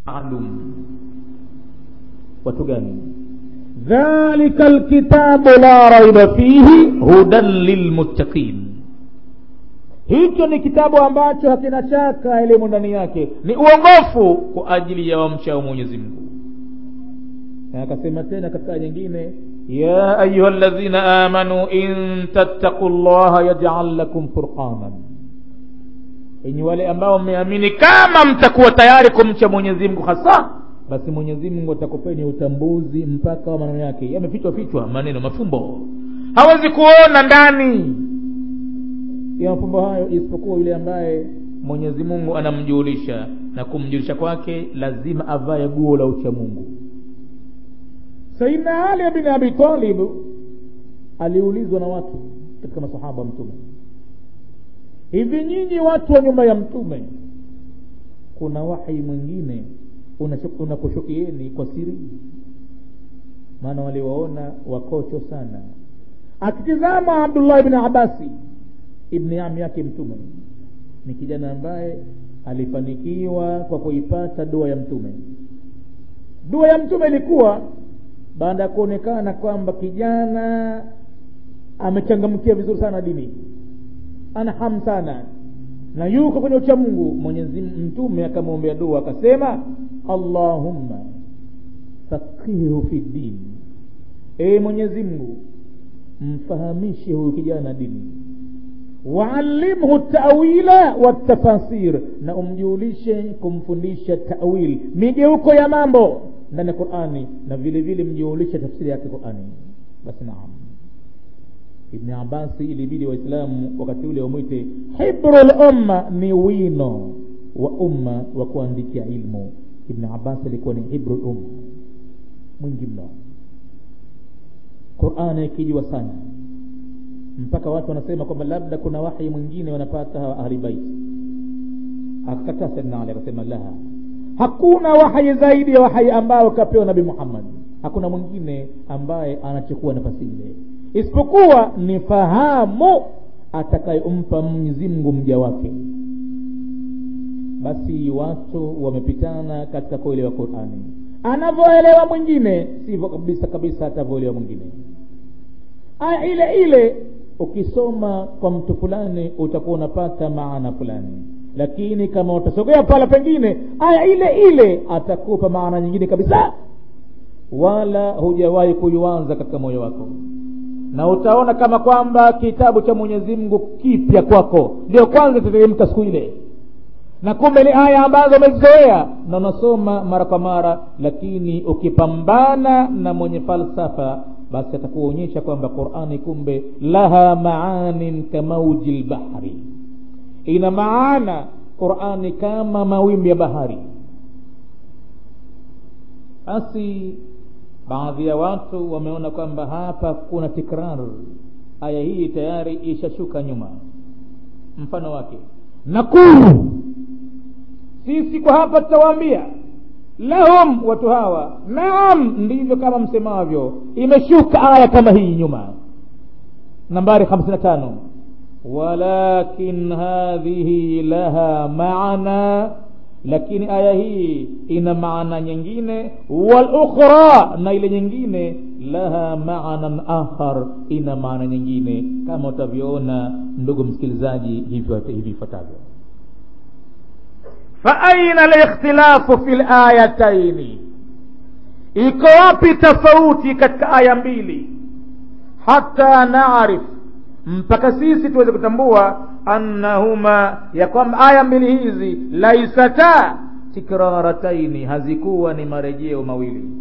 maalum watu gani dhalika lkitabu la raiba fihi hudan lilmuttaqin hicho ni kitabu ambacho hakina shaka elimu ndani yake ni uongofu kwa ajili ya wamchao mwenyezi mungu na akasema tena katika aya nyingine ya ayuha ladhina amanu in tattaqu llaha yajal lakum furqanan enyi wale ambao mmeamini kama mtakuwa tayari kumcha mwenyezi mungu hasa basi mwenyezi mungu atakupeni utambuzi mpaka wa maneno yake yamefichwa fichwa maneno mafumbo hawezi kuona ndani ya mafumbo hayo isipokuwa yule ambaye mwenyezi mungu anamjulisha na kumjulisha kwake lazima avae guo la ucha mungu saidna ali bin abi talib aliulizwa na watu katika masahaba wa mtume hivi nyinyi watu wa nyumba ya mtume kuna wahi mwingine unakushukieni kwa siri maana waliwaona wakocho sana akitizama abdullah ibni abasi ibni ami yake mtume ni kijana ambaye alifanikiwa kwa kuipata dua ya mtume dua ya mtume ilikuwa baada ya kuonekana kwamba kijana amechangamkia vizuri sana dini ana hamu sana na yuko kwenye ucha mungu mwenyezi mtume akamwombea dua akasema allahumma faqihu fi dini ee mwenyezi mungu mfahamishe huyu kijana dini waallimhu tawila watafasir na umjulishe kumfundisha tawil migeuko ya mambo ndani ya qurani na vile vile mjulishe tafsiri yake qurani basi naam ibni abasi ilibidi waislamu wakati ule wamwite hibru lumma ni wino wa umma wa kuandikia ilmu ibni abasi alikuwa ni hibru lumma mwingi mno qurani ikijua sana mpaka watu wanasema kwamba labda kuna wahi mwingine wanapata hawa ahli baiti akakataa saidna ali akasema la hakuna wahi zaidi ya wahi ambao kapewa nabi muhammad hakuna mwingine ambaye anachukua nafasi ile isipokuwa ni fahamu atakayompa mwenyezi mungu mja wake basi watu wamepitana katika kuelewa qurani anavyoelewa mwingine sivyo kabisa kabisa atavyoelewa mwingine aya ile ile ukisoma kwa mtu fulani utakuwa unapata maana fulani lakini kama utasogea pala pengine aya ile ile atakupa maana nyingine kabisa wala hujawahi kuianza katika moyo wako na utaona kama kwamba kitabu cha mwenyezi mungu kipya kwako ndio kwanza itateremka siku ile na kumbe ni aya ambazo umezizoea na unasoma mara kwa mara lakini ukipambana na mwenye falsafa basi atakuonyesha kwamba qurani kumbe laha maanin kamauji lbahri ina maana qurani kama mawimbi ya bahari basi baadhi ya watu wameona kwamba hapa kuna tikrar aya hii tayari ishashuka nyuma mfano wake nakulu sisi kwa hapa tutawaambia lahum watu hawa naam ndivyo kama msemavyo imeshuka aya kama hii nyuma nambari hamsini na tano walakin hadhihi laha maana lakini aya hii ina maana nyingine walukhra na ile nyingine laha maanan akhar ina maana nyingine kama utavyoona ndugu msikilizaji hivyo hivi ifuatavyo faaina likhtilafu fi layataini iko wapi tofauti katika aya mbili hata naarif mpaka sisi tuweze kutambua annahuma ya kwamba aya mbili hizi laisata tikrarataini hazikuwa ni marejeo mawili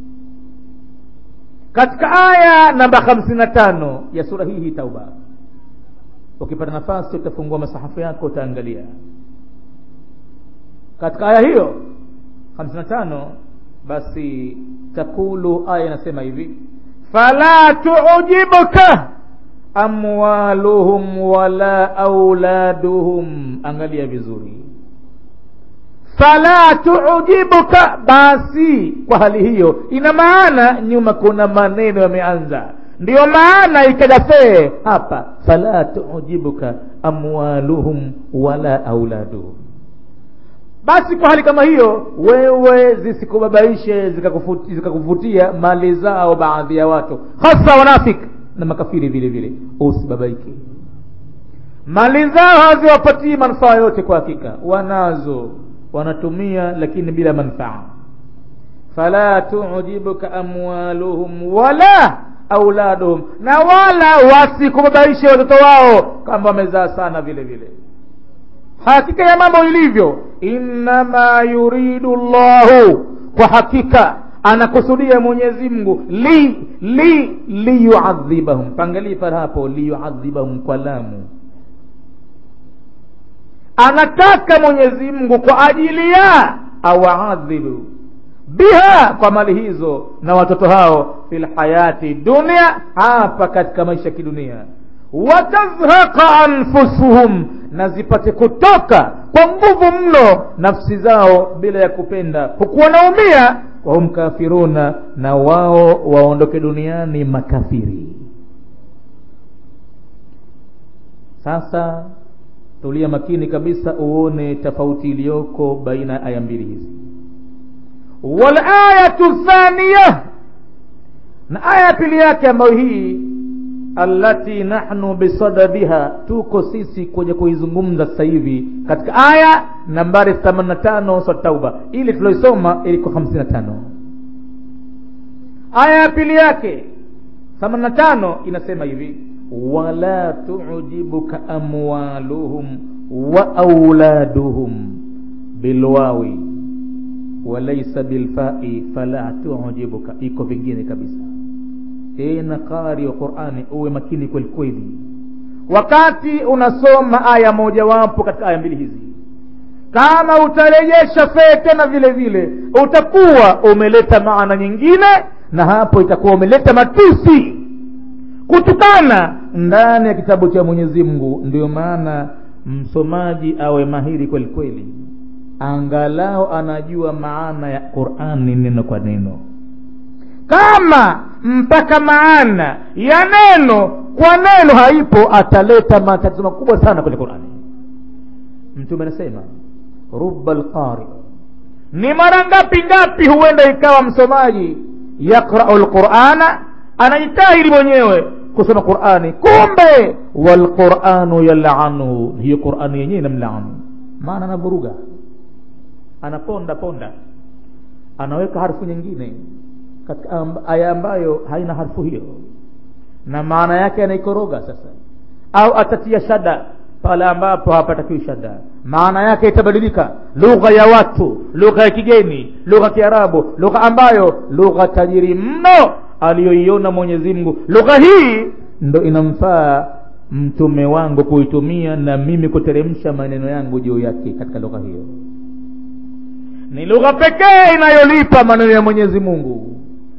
katika aya namba hamsini na tano ya sura hii hii tauba ukipata nafasi utafungua masahafu yako utaangalia katika aya hiyo hamsini na tano basi takulu aya inasema hivi fala tuujibuka amwaluhum wala auladuhum angalia vizuri fala tuujibuka basi kwa hali hiyo ina maana nyuma kuna maneno yameanza ndiyo maana ikaja fee hapa fala tuujibuka amwaluhum wala auladuhum basi kwa hali kama hiyo wewe zisikubabaishe zikakufuti- zikakuvutia mali zao baadhi ya watu hasa wanafiki na makafiri vile vile usibabaike mali zao haziwapatii manufaa yote kwa hakika wanazo wanatumia lakini bila manfaa fala tujibuka amwaluhum wala auladuhum na wala wasikubabaishe watoto wao kama wamezaa sana vile vile hakika ya mambo ilivyo innama yuridu llahu kwa hakika anakusudia mwenyezi mungu li li liyuadhibahum pangalii pale hapo liyuadhibahum kwa lamu anataka mwenyezi mungu kwa ajili ya awaadhibu biha kwa mali hizo na watoto hao fi lhayati dunia hapa katika maisha ya kidunia watazhaqa anfusuhum na zipate kutoka kwa nguvu mno nafsi zao bila ya kupenda huku wanaumia wahum kafiruna na wao waondoke duniani makafiri sasa tulia makini kabisa uone tofauti iliyoko baina ya aya mbili hizi walayatu thaniya na aya ya pili yake ambayo hii allati nahnu bisadadiha tuko sisi kwenye kuizungumza sasa hivi katika aya nambari 85 sura tauba ili tulioisoma iliko 55 aya ya pili yake 85 inasema hivi wala tujibuka amwaluhum wa auladuhum bilwawi walaisa bilfai fala tujibuka iko vingine kabisa tena qari wa qurani uwe makini kweli kweli wakati unasoma aya mojawapo katika aya mbili hizi kama utarejesha fee tena vile vile utakuwa umeleta maana nyingine na hapo itakuwa umeleta matusi kutukana ndani ya kitabu cha mwenyezi mungu ndio maana msomaji awe mahiri kweli kweli angalau anajua maana ya qurani neno kwa neno kama mpaka maana ya neno kwa neno haipo ataleta matatizo makubwa sana kwenye qurani mtume anasema ruba lqari ni mara ngapi ngapi huenda ikawa msomaji yaqrau lqurana anajitahidi mwenyewe kusoma qurani kumbe walquranu yalanuhu hiyo qurani yenyewe inamlaanu maana anavuruga anaponda ponda anaweka harfu nyingine katika aya ambayo haina harfu hiyo na maana yake anaikoroga sasa au atatia shada pale ambapo hapatakiwi shada maana yake itabadilika lugha ya watu lugha ya kigeni lugha ya kiarabu lugha ambayo lugha tajiri mno aliyoiona mwenyezi mungu lugha hii ndo inamfaa mtume wangu kuitumia na mimi kuteremsha maneno yangu juu yake katika lugha hiyo ni lugha pekee inayolipa maneno ya mwenyezi mungu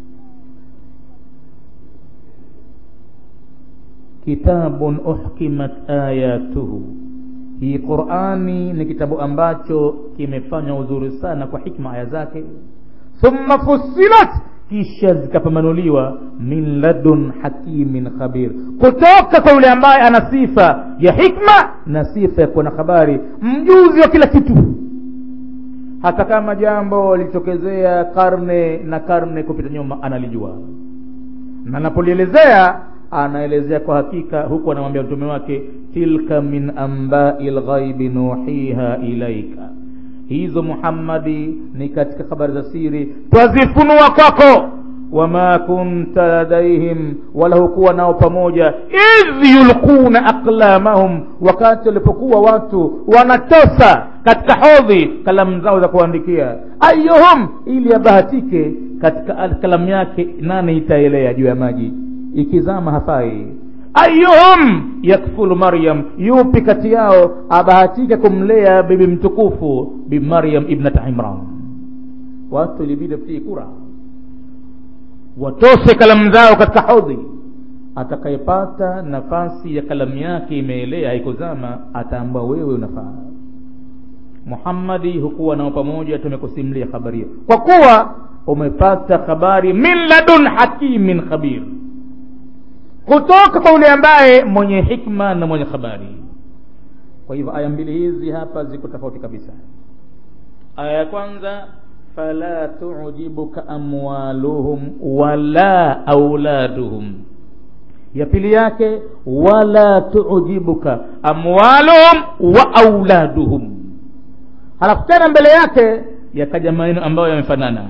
kitabun uhkimat ayatuhu hii qurani ni kitabu ambacho kimefanywa uzuri sana kwa hikma aya zake thumma fussilat kisha zikapambanuliwa min ladun hakimin khabir kutoka kwa yule ambaye ana sifa ya hikma na sifa ya kuwa na habari mjuzi wa kila kitu hata kama jambo lilitokezea karne na karne kupita nyuma analijua na anapolielezea anaelezea kwa hakika huku anamwambia mtume wake tilka min ambai lghaibi nuhiha ilaika hizo muhammadi ni katika habari za siri twazifunua kwako wama kunta ladaihim wala hukuwa nao pamoja idh yulquna aqlamahum wakati walipokuwa watu wanatosa katika hodhi kalamu zao za kuandikia ayuhum ili abahatike katika kalamu yake nane itaelea juu ya maji ikizama hafai ayuhum yakfulu maryam yupi kati yao abahatika kumlea bibi mtukufu bi maryam ibnata imran watu ilibidi wapitie kura watose kalamu zao katika hodhi atakayepata nafasi ya kalamu yake imeelea haikuzama ataambua wewe unafaa muhammadi hukuwa nao pamoja tumekusimulia habari hiyo kwa kuwa umepata habari min ladun hakimin khabir kutoka kwa yule ambaye mwenye hikma na mwenye habari kwa hivyo aya mbili hizi hapa ziko tofauti kabisa aya ya kwanza fala tujibuka amwaluhum wala auladuhum ya pili yake wala tujibuka amwaluhum wa auladuhum halafu tena mbele yake yakaja maneno ambayo yamefanana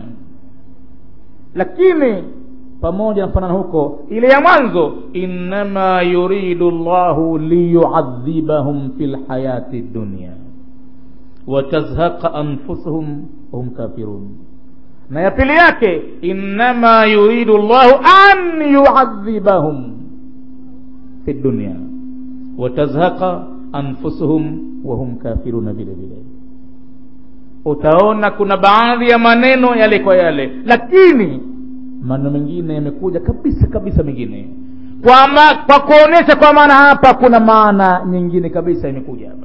lakini pamoja na kufanana huko ile ya mwanzo innama yuridu llahu liyuadhibahum fi lhayati dunya watazhaqa anfusuhum wahum kafirun na ya pili yake innama yuridu llahu an yuadhibahum fi dunya watazhaqa anfusuhum wahum kafiruna vile vile utaona kuna baadhi ya maneno yale kwa yale lakini maneno mengine yamekuja kabisa kabisa mengine kwa, ma, kwa kuonyesha kwa maana hapa kuna maana nyingine kabisa imekuja hapa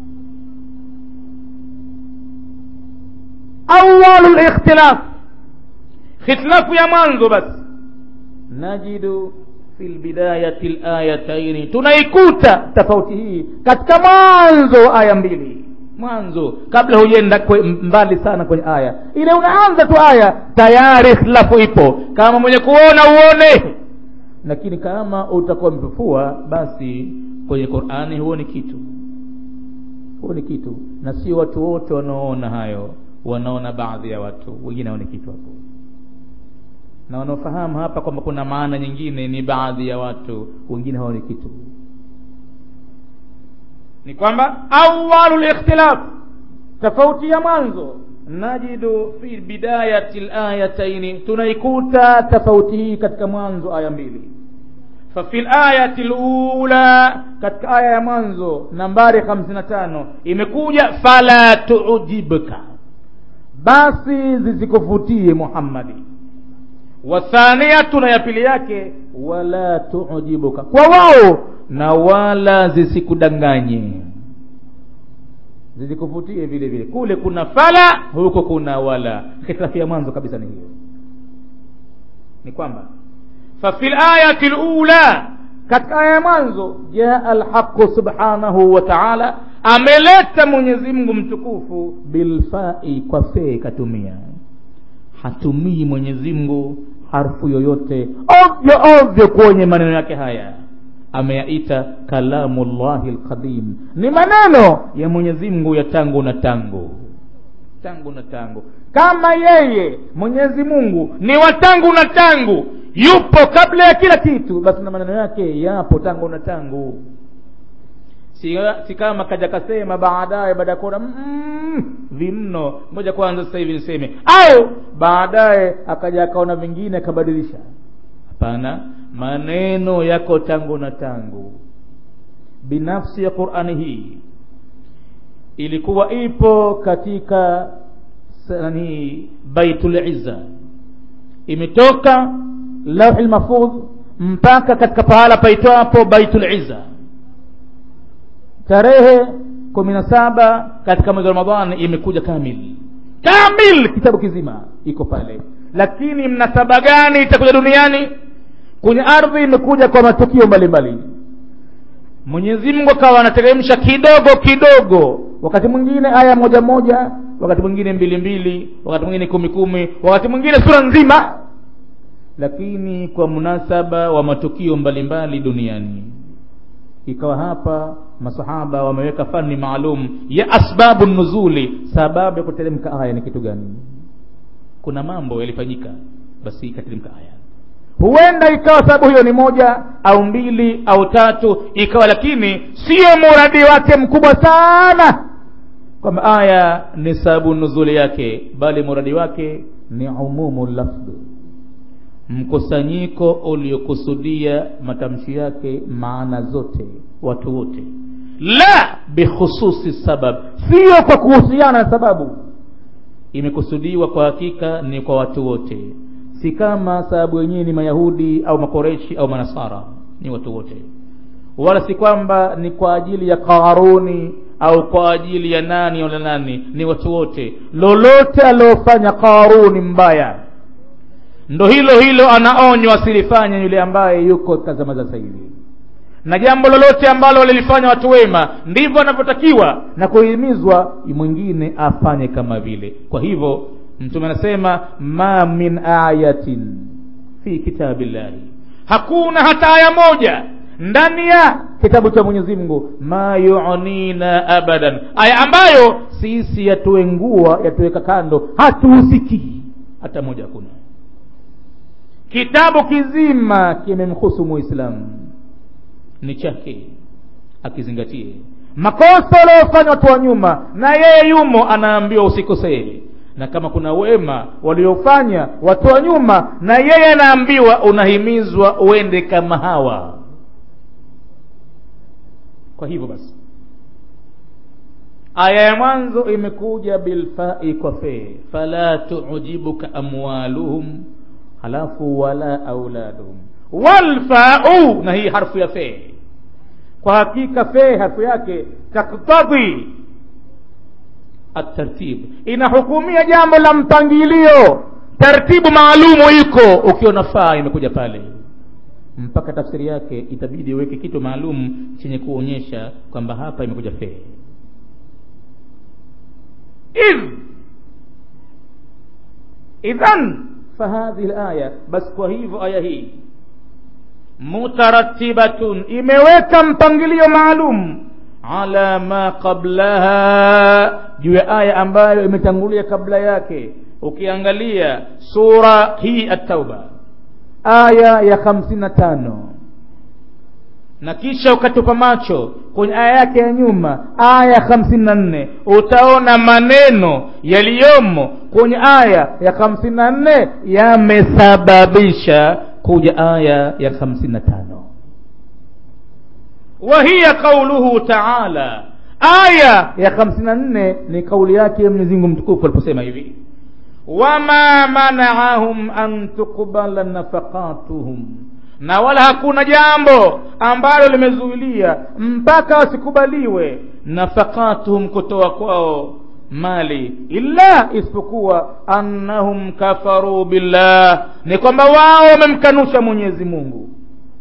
awalu likhtilaf khitilafu ya mwanzo basi najidu fi lbidayati layataini tunaikuta tofauti hii katika mwanzo aya mbili mwanzo kabla hujenda mbali sana kwenye aya ile unaanza tu aya tayari khilafu ipo kama mwenye kuona uone lakini kama utakuwa mpefua basi kwenye qurani huoni kitu huoni kitu na sio watu wote wanaoona hayo wanaona baadhi ya watu wengine haoni kitu hapo na wanaofahamu hapa kwamba kuna maana nyingine ni baadhi ya watu wengine haoni kitu ni kwamba awalu likhtilaf tofauti ya mwanzo najidu fi bidayati layataini tunaikuta tofauti hii katika mwanzo aya mbili fafi layati lula katika aya ya mwanzo nambari 55 imekuja fala tuujibka basi zisikuvutie muhammadi wathaniyatu na ya pili yake wala tuujibuka kwa wao na wala zisikudanganye zisikuvutie vile vile kule kuna fala huko kuna wala hitilafu ya mwanzo kabisa ni hiyo ni kwamba fafi layati lula katika aya ya mwanzo jaa alhaqu subhanahu wa taala ameleta mwenyezi mungu mtukufu bilfai kwa fee katumia hatumii mwenyezi mungu harfu yoyote ovyo ovyo kwenye maneno yake haya ameyaita kalamu llahi lqadim ni maneno ya mwenyezi mungu ya tangu na tangu tangu na tangu kama yeye mwenyezi mungu ni wa tangu na tangu yupo kabla ya kila kitu basi na maneno yake yapo tangu na tangu si, si kama kaja kasema baadaye baada ya kuona mm, vimno moja kwanza sasa hivi niseme au baadaye akaja akaona vingine akabadilisha hapana maneno yako tangu na tangu binafsi ya qurani hii ilikuwa ipo katika nani baitul izza imetoka lauhi lmafudh mpaka katika pahala paitwapo baitul izza tarehe kumi na saba katika mwezi wa ramadhani imekuja kamil kamil kitabu kizima iko pale lakini mnasaba gani itakuja duniani kwenye ardhi imekuja kwa matukio mbalimbali mwenyezi mungu akawa anateremsha kidogo kidogo wakati mwingine aya moja moja wakati mwingine mbili mbili wakati mwingine kumi kumi wakati mwingine sura nzima lakini kwa munasaba wa matukio mbalimbali duniani ikawa hapa masahaba wameweka fani maalum ya asbabu nuzuli sababu ya kuteremka aya ni kitu gani kuna mambo yalifanyika basi ikateremka aya huenda ikawa sababu hiyo ni moja au mbili au tatu ikawa lakini sio muradi wake mkubwa sana kwamba aya ni sababu nuzuli yake bali muradi wake ni umumu lafdhi mkusanyiko uliokusudia matamshi yake maana zote watu wote la bikhususi sabab sio kwa kuhusiana na sababu imekusudiwa kwa hakika ni kwa watu wote si kama sababu yenyewe ni mayahudi au makoreshi au manasara ni watu wote wala si kwamba ni kwa ajili ya qaruni au kwa ajili ya nani wala nani ni watu wote lolote aliofanya qaruni mbaya ndo hilo hilo anaonywa asilifanye yule ambaye yuko katika zama za sasa hivi na jambo lolote ambalo walilifanya watu wema ndivyo wanavyotakiwa na kuhimizwa mwingine afanye kama vile kwa hivyo mtume anasema ma min ayatin fi kitabillahi hakuna hata aya moja ndani ya kitabu cha mwenyezi mungu ma yunina abadan aya ambayo sisi yatuengua yatuweka kando hatuhusikii hata moja hakuna kitabu kizima kimemhusu muislamu ni chake akizingatie makosa waliofanya watu wa nyuma na yeye yumo anaambiwa usikosee na kama kuna wema waliofanya watu wa nyuma na yeye anaambiwa unahimizwa uende kama hawa kwa hivyo basi aya ya mwanzo imekuja bilfai kwa fee fala tujibuka amwaluhum halafu wala auladuhum walfau na hii harfu ya fee kwa hakika fee harfu yake taktadhi atartib inahukumia jambo la mpangilio tartibu maalumu iko ukiona faa imekuja pale mpaka tafsiri yake itabidi uweke kitu maalum chenye kuonyesha kwamba hapa imekuja fee idh idhan fahadhihi laya basi kwa hivyo aya hii mutaratibatun imeweka mpangilio maalum ala ma qablaha juu ya aya ambayo imetangulia kabla yake ukiangalia sura hii at-tauba aya ya hamsini na tano na kisha ukatupa macho kwenye aya yake ya nyuma aya ya hamsini na nne utaona maneno yaliyomo kwenye aya ya hamsini na nne yamesababisha kuja aya ya hamsini na tano wahiya qauluhu taala aya ya hamsini na nne ni kauli yake mwenyezi mungu mtukufu aliposema hivi wama manaahum an tuqbala nafaqatuhum na wala hakuna jambo ambalo limezuilia mpaka wasikubaliwe nafaqatuhum kutoa kwao mali illa isipokuwa annahum kafaru billah ni kwamba wao wamemkanusha mwenyezi mungu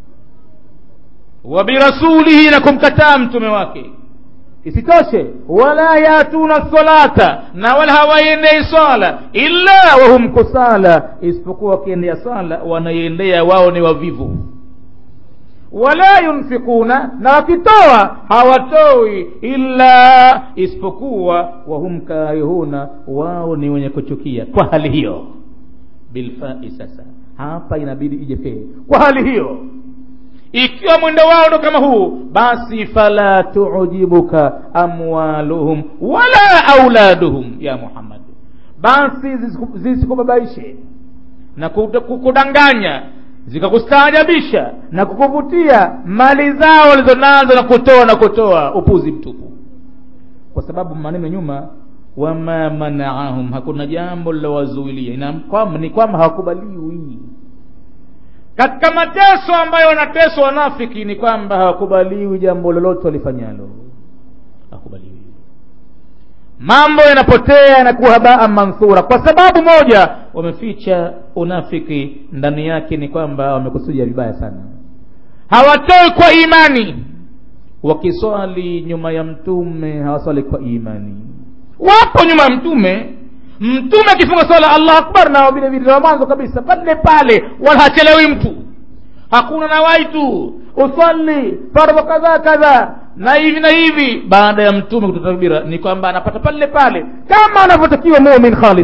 wa birasulihi na kumkataa mtume wake isitoshe wala yatuna salata na wala hawaiendei swala illa wahum kusala isipokuwa wakiendea sala wanaiendea wao ni wavivu wala yunfikuna na wakitoa hawatoi illa isipokuwa wahum karihuna wao ni wenye kuchukia kwa hali hiyo bilfai sasa hapa inabidi ije fee kwa hali hiyo ikiwa mwendo wao ndo kama huu basi fala tujibuka amwaluhum wala auladuhum ya muhammad basi zisikubabaishe na kukudanganya zikakustaajabisha na kukuvutia mali zao walizonazo na kutoa na kutoa upuzi mtupu kwa sababu maneno nyuma wama manaahum hakuna jambo lilowazuilia ni kwamba hawakubaliwi katika mateso ambayo wanateswa wanafiki ni kwamba hawakubaliwi jambo lolote walifanyalo hawakubaliwi mambo yanapotea yanakuwa habaa manthura kwa sababu moja wameficha unafiki ndani yake ni kwamba wamekusudia vibaya sana hawatoi kwa imani wakiswali nyuma ya mtume hawaswali kwa imani wapo nyuma ya mtume mtume akifunga swala allah akbar nao vile vile wa mwanzo kabisa pale pale wala hachelewi mtu hakuna nawai tu usalli fardhu kadha kadha na hivi na hivi baada ya mtume kutoa takbira ni kwamba anapata pale pale kama anavyotakiwa mumin khalis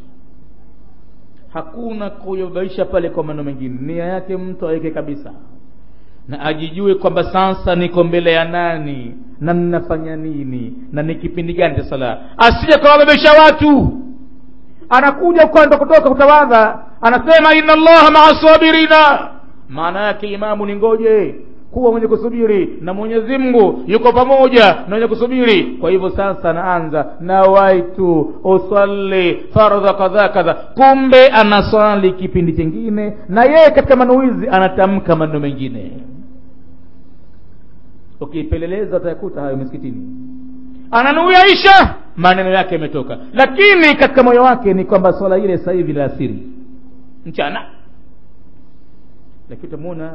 hakuna kuyobaisha pale kwa maneno mengine nia yake mtu aweke kabisa na ajijue kwamba sasa niko mbele ya nani na ninafanya nini na ni kipindi gani cha sala asije kawabebesha watu anakuja kwenda kutoka kutawadha anasema inna allaha maa sabirina maana yake imamu ni ngoje kuwa mwenye kusubiri na mwenyezi mungu yuko pamoja na mwenye kusubiri kwa hivyo sasa naanza nawaitu usalli fardha kadha kadha kumbe anaswali kipindi chingine na yeye katika manuizi anatamka maneno mengine ukipeleleza utayakuta hayo misikitini ananuia isha maneno yake yametoka lakini katika moyo wake ni kwamba swala ile sasa hivi la asiri mchana lakini utamwona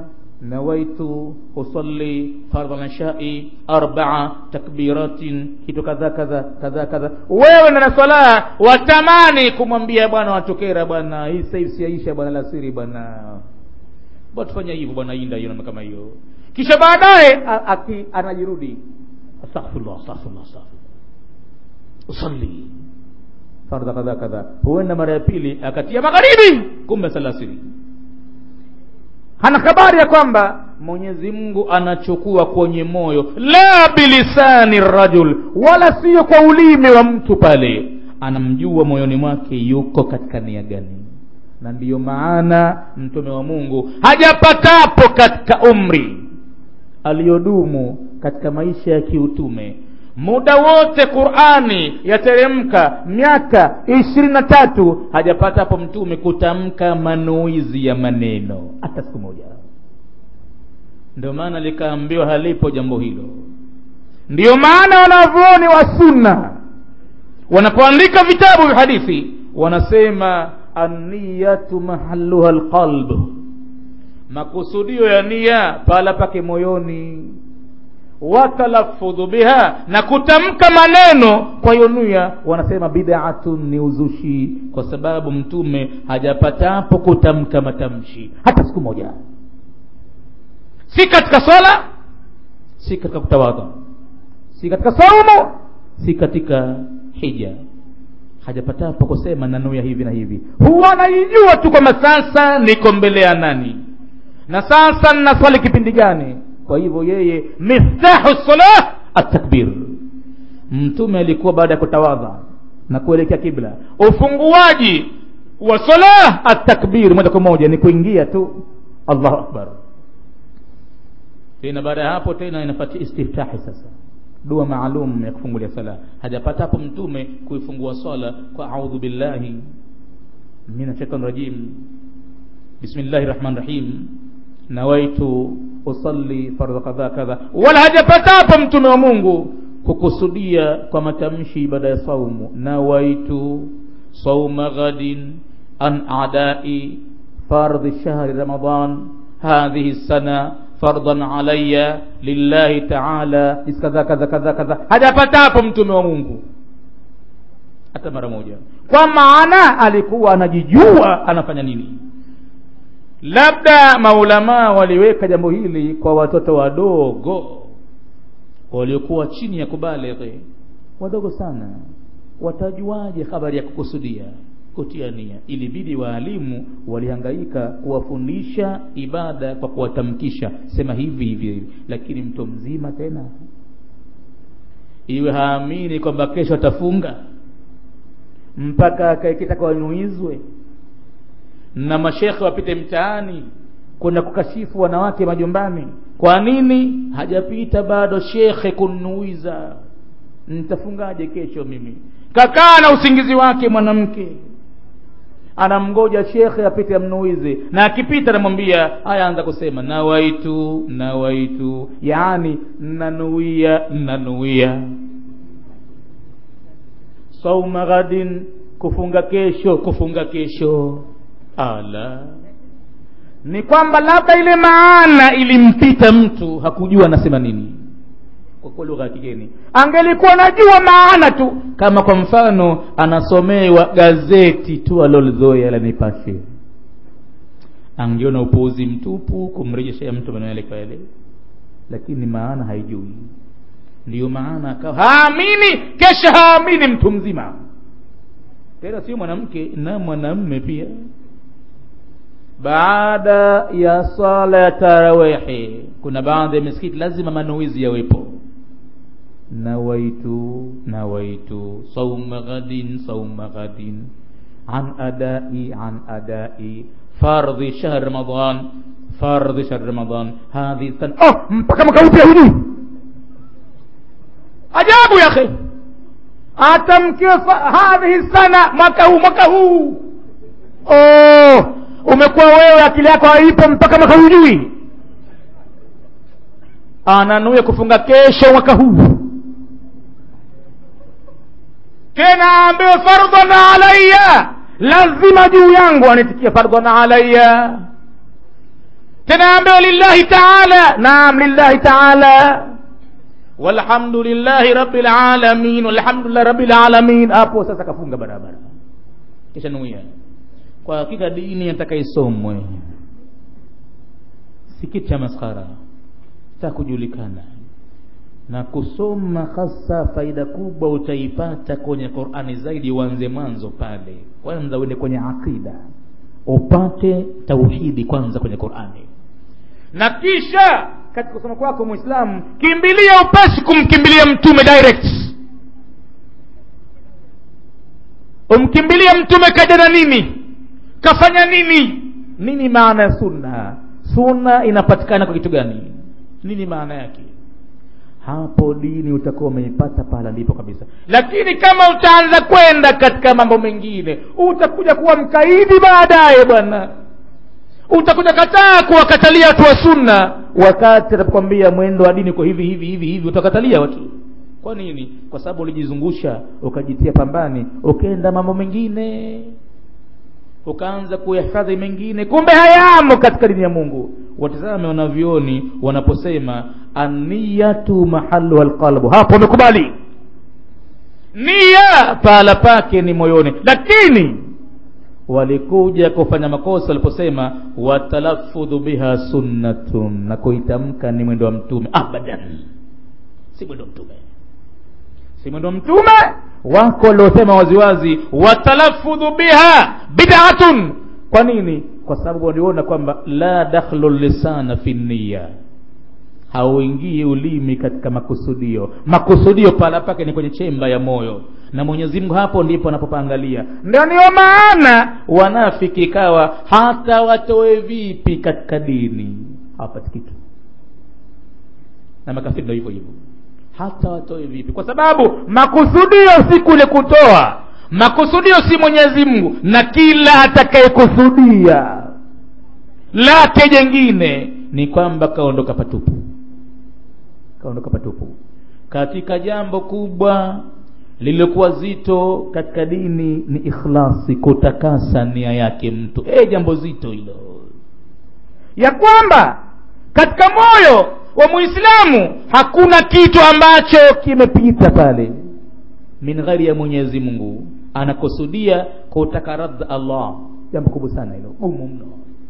nawaitu usalli fardha lishai arbaa takbiratin kitu kadha kadha kadha kadha wewe na swala watamani kumwambia bwana watokera bwana hii sasa hivi siaisha bwana lasiri bwana bwana tufanya hivyo bwana inda hiyo namna kama hiyo kisha baadaye anajirudi astaghfirullah astaghfirullah astaghfirullah usalli fardha kadha kadha huenda mara ya pili akatia magharibi kumbe salasiri hana habari ya kwamba mwenyezi mungu anachukua kwenye moyo la bilisani rajul wala sio kwa ulimi wa mtu pale anamjua moyoni mwake yuko katika nia gani na ndiyo maana mtume wa mungu hajapatapo katika umri aliyodumu katika maisha ya kiutume muda wote qurani yateremka miaka ishirini na tatu hajapata hapo mtume kutamka manuizi ya maneno hata siku moja ndio maana likaambiwa halipo jambo hilo ndiyo maana wanavyoni wa sunna wanapoandika vitabu vya hadithi wanasema anniyatu mahaluha lqalb makusudio ya nia pala pake moyoni watalafudhu biha na kutamka maneno kwa hiyo nia wanasema bid'atun ni uzushi kwa sababu mtume hajapatapo kutamka matamshi hata siku moja si katika swala si katika kutawadha si katika saumu si katika hija hajapatapo kusema nanuya hivi na hivi huwa anaijua tu kwamba sasa niko mbele ya nani na sasa ninaswali kipindi gani kwa hivyo yeye miftahu salah atakbir mtume alikuwa baada ya kutawadha na kuelekea kibla ufunguaji wa salah atakbir moja kwa moja ni kuingia tu allahu akbar tena baada ya hapo tena inafuatia istiftahi sasa dua maalum ya kufungulia sala hajapata hapo mtume kuifungua swala kwa audhu billahi min shaitani rajim bismillahi rahmani rahim nawaitu usalli fardha kadha kadha wala hajapata hapo mtume wa mungu kukusudia kwa matamshi ibada ya saumu nawaitu sauma ghadin an adai fardhi shahri ramadan hadhihi sana fardan alaya lillahi taala kadha kadha kadha kadha hajapata hapo mtume wa mungu hata mara moja kwa maana alikuwa anajijua anafanya nini labda maulamaa waliweka jambo hili kwa watoto wadogo waliokuwa chini ya kubalighi wadogo sana watajuaje habari ya kukusudia kutia nia ilibidi waalimu walihangaika kuwafundisha ibada kwa kuwatamkisha sema hivi hivi hivi lakini mtu mzima tena iwe haamini kwamba kesho atafunga mpaka akaekitaka wanuizwe na mashekhe wapite mtaani kwenda kukashifu wanawake majumbani kwa nini hajapita bado shekhe kunuiza nitafungaje kesho mimi kakaa na usingizi wake mwanamke anamgoja shekhe apite amnuize na akipita anamwambia haya anza kusema nawaitu nawaitu yaani nanuia nanuia sauma ghadin kufunga kesho kufunga kesho ala ni kwamba labda ile maana ilimpita mtu hakujua anasema nini kwa lugha ya kigeni angelikuwa najua maana tu kama kwa mfano anasomewa gazeti tu alolizoea la nipashe angeona upuuzi mtupu kumrejeshea mtu maneno yale kwa yale lakini maana haijui ndiyo maana akawa haamini kesha haamini mtu mzima tena sio mwanamke na mwanamme pia baada ya sala ya tarawihi kuna baadhi ya misikiti lazima manuizi yawepo nawaitu nawaitu sauma ghadin sauma ghadin an adai an adai fardhi shahr ramadan fardhi shahr ramadan hadhi sana oh mpaka mwaka upya hujui ajabu ya akhi atamkiwa hadhihi sana mwaka huu mwaka huu oh umekuwa wewe akili yako haipo mpaka mwaka hujui ananuia kufunga kesho mwaka huu tena aambiwe fardhan alaya lazima juu yangu anitikia fardhan alaya tena ambayo lillahi taala naam lillahi taala walhamdulillahi rabbil alamin walhamdulillahi rabbil alamin hapo sasa kafunga barabara kisha nuia kwa hakika dini nataka isomwe si kitu cha maskhara cha kujulikana na kusoma hasa faida kubwa utaipata kwenye qurani zaidi uanze mwanzo pale kwanza uende kwenye aqida upate tauhidi kwanza kwenye qurani na kisha katika kusoma kwako mwislamu kimbilia upesi kumkimbilia mtume direct umkimbilia mtume kaja na nini kafanya nini nini maana ya sunna sunna inapatikana kwa kitu gani nini maana yake hapo dini utakuwa umeipata pahala ndipo kabisa lakini kama utaanza kwenda katika mambo mengine utakuja kuwa mkaidi baadaye bwana utakuja kataa kuwakatalia watu wa sunna wakati atakwambia mwendo wa dini kwa hivi hivi hivi hivi utakatalia watu kwa nini kwa sababu ulijizungusha ukajitia pambani ukaenda mambo mengine ukaanza kuyahifadhi mengine kumbe hayamo katika dini ya mungu watizame wanavyoni wanaposema aniyatu mahalu alqalbu hapo wamekubali nia pahala pake ni moyoni lakini walikuja kufanya makosa waliposema watalafudhu biha sunnatun na kuitamka ni mwendo wa mtume abadan si mwendo wa mtume si mwendo wa mtume wako waliosema waziwazi watalafudhu biha bid'atun kwa nini kwa sababu waliona kwamba la dakhlu lisana fi niya hauingii ulimi katika makusudio makusudio pala pake ni kwenye chemba ya moyo na mwenyezi mungu hapo ndipo anapopaangalia ndio niyo maana wanafiki ikawa hata watoe vipi katika dini hawapati kitu na makafiri ndo hivyo hivyo hata watoe vipi kwa sababu makusudio si kule kutoa makusudio si mwenyezi mungu na kila atakayekusudia lake jengine ni kwamba kaondoka patupu kaondoka patupu katika jambo kubwa lililokuwa zito katika dini ni ikhlasi kutakasa nia yake mtu e jambo zito hilo ya kwamba katika moyo wa muislamu hakuna kitu ambacho kimepita pale min ghairi ya mwenyezi mungu anakusudia kutaka radha allah jambo kubwa sana hilo gumu mno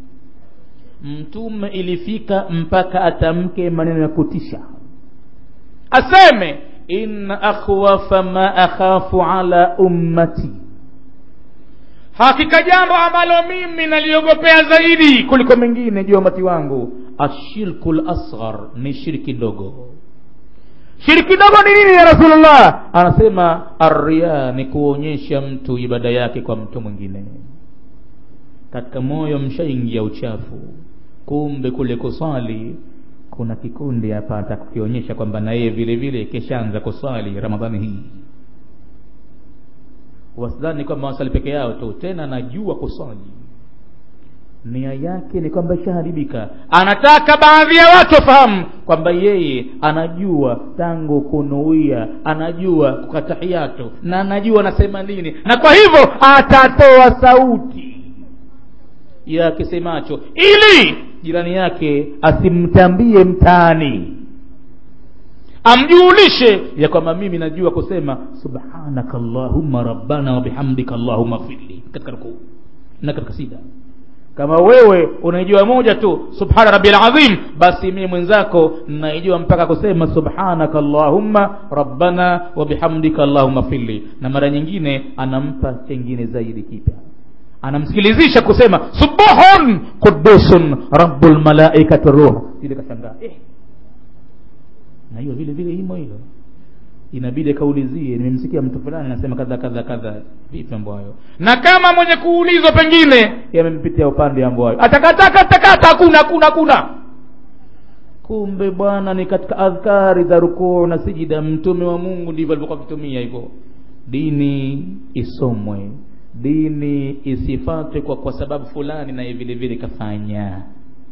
mtume ilifika mpaka atamke maneno ya kutisha aseme inna akhwafa ma akhafu ala ummati hakika jambo ambalo mimi naliogopea zaidi kuliko mengine juu ya umati wangu ashirku lasghar ni shirki ndogo shiriki ndogo ni nini ya rasulullah anasema arria ni kuonyesha mtu ibada yake kwa mtu mwingine katika moyo mshaingia uchafu kumbe kule kuswali kuna kikundi hapa atakukionyesha kwamba na yeye vile vile keshaanza kuswali ramadhani hii wasidhani kwamba wasali peke yao tu tena najua kuswali nia yake ni kwamba ishaharibika anataka baadhi ya watu wafahamu kwamba yeye anajua tangu kunuia anajua kukatahiyatu na anajua anasema nini na kwa hivyo atatoa sauti ya kisemacho ili jirani yake asimtambie mtaani amjulishe ya kwamba mimi najua kusema subhanaka allahumma rabbana wabihamdika allahumma firli katika rukuu na katika sida kama wewe unaijua moja tu subhana rabbil azim basi mimi mwenzako naijua mpaka kusema subhanaka allahumma rabbana wa bihamdika allahumma filli na mara nyingine anampa chengine zaidi kipya anamsikilizisha kusema subuhun qudusun rabbul malaikati ruh ile kashangaa eh na hiyo vile vile imo hilo inabidi kaulizie nimemsikia mtu fulani anasema kadha kadha kadha vipi mambo hayo na kama mwenye kuulizwa pengine yamempitia upande mambo hayo atakataka atakata hakuna hakuna hakuna kumbe bwana ni katika adhkari za rukuu na sijida mtume wa mungu ndivyo alivyokuwa akitumia hivyo dini isomwe dini isifatwe kwa kwa sababu fulani naye vile vile kafanya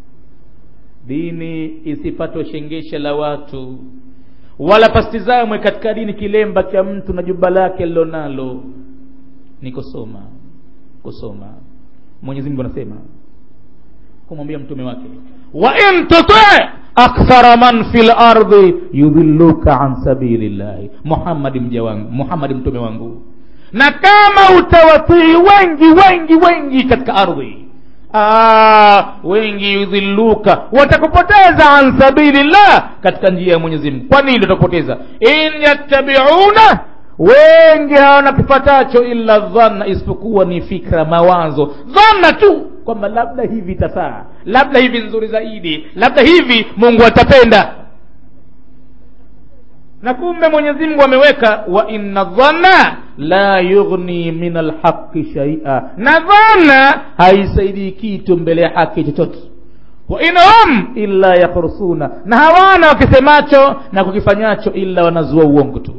dini isifatwe shengesha la watu wala pasitizamwe katika dini kilemba cha mtu na jumba lake lilonalo ni kusoma kusoma mwenyezi mungu anasema kumwambia mtume wake wa in tuti akthara man fi lardi yudhilluka an sabilillahi muhammadi mja wangu muhammadi mtume wangu na kama utawatii wengi wengi wengi katika ardhi Aa, wengi yudhilluka watakupoteza an sabilillah katika njia ya mwenyezi mungu kwa nini watakupoteza in yattabiuna wengi hawana kipatacho illa dhanna isipokuwa ni fikra mawazo dhanna tu kwamba labda hivi itafaa labda hivi nzuri zaidi labda hivi mungu atapenda na kumbe mwenyezi mungu ameweka wa inna dhanna la yughni min alhaqi shaia na dhana haisaidii kitu mbele ya haki chochote wa inhum illa yakhrursuna na hawana wakisemacho na kukifanyacho illa wanazua uongo tu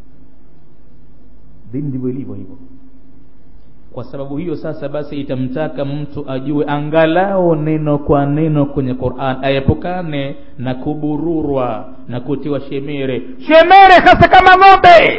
dini ndivyo ilivyo hivyo kwa sababu hiyo sasa basi itamtaka mtu ajue angalau neno kwa neno kwenye quran aepukane na kubururwa na kutiwa shemere shemere hasa kama ng'ombe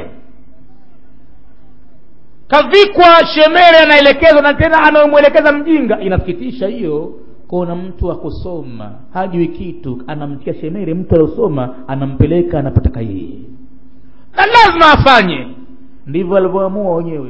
kavikwa shemere anaelekezwa na tena anayomwelekeza mjinga inasikitisha hiyo kuna mtu akusoma hajui kitu anamtia shemere mtu aliosoma anampeleka anapotaka yeye na lazima afanye ndivyo alivyoamua wenyewe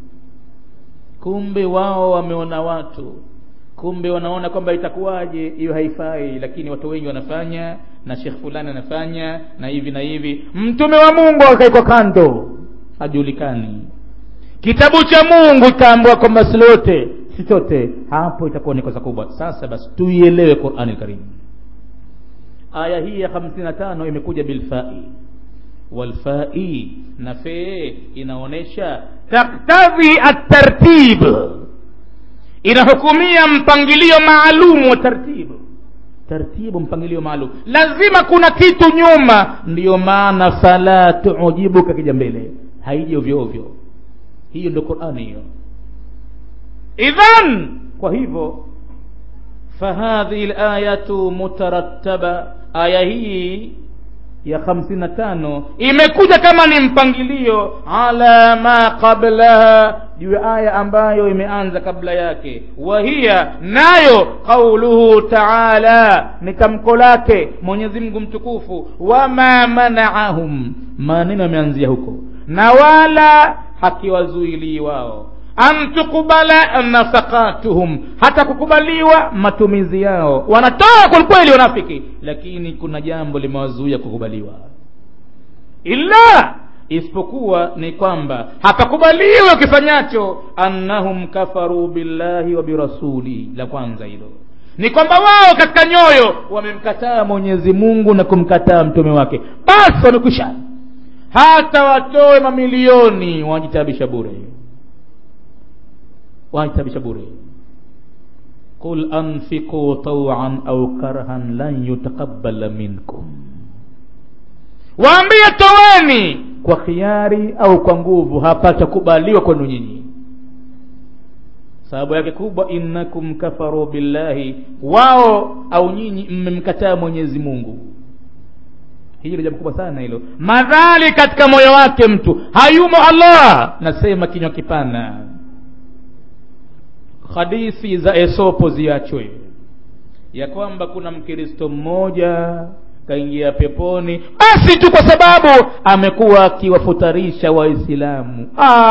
kumbe wao wameona watu kumbe wanaona kwamba itakuwaje hiyo haifai lakini watu wengi wanafanya na shekh fulani anafanya na hivi na hivi mtume wa mungu akaikwa kando hajulikani kitabu cha mungu ikaambiwa kwamba silote sichote hapo itakuwa ni kosa kubwa sasa basi tuielewe qurani lkarimu aya hii ya hamsini na tano imekuja bilfai walfai na fee inaonyesha taktadhi atartib inahukumia mpangilio maalum wa tartibu tartibu mpangilio maalum lazima kuna kitu nyuma ndiyo maana fala tuujibuka kija mbele haiji ovyo ovyo hiyo ndio qurani hiyo idhan kwa hivyo fahadhihi layatu mutarattaba aya hii ya hamsini na tano imekuja kama ni mpangilio ala ma qablaha juu ya aya ambayo imeanza kabla yake wahiya nayo qauluhu taala ni tamko lake mwenyezi mungu mtukufu wama manaahum maneno yameanzia huko na wala hakiwazuilii wao an tukubala nafakatuhum hata kukubaliwa matumizi yao wanatoa kwelikweli wanafiki lakini kuna jambo limewazuia kukubaliwa illa isipokuwa ni kwamba hapakubaliwa kifanyacho annahum kafaru billahi wa birasuli la kwanza hilo ni kwamba wao katika nyoyo wamemkataa mwenyezi mungu na kumkataa mtume wake basi wamekwisha hata watoe mamilioni wanajitabisha bure wanajitabisha bure qul anfiqu tawan au karhan lan yutakabala minkum waambie toweni kwa khiari au kwa nguvu hapatakubaliwa kwenu nyinyi sababu yake kubwa innakum kafaru billahi wao au nyinyi mmemkataa mwenyezi mungu hilo jambo kubwa sana hilo madhali katika moyo wake mtu hayumo allah nasema kinywa kipana hadithi za esopo ziachwe ya kwamba kuna mkristo mmoja kaingia peponi basi tu kwa sababu amekuwa akiwafutarisha waislamu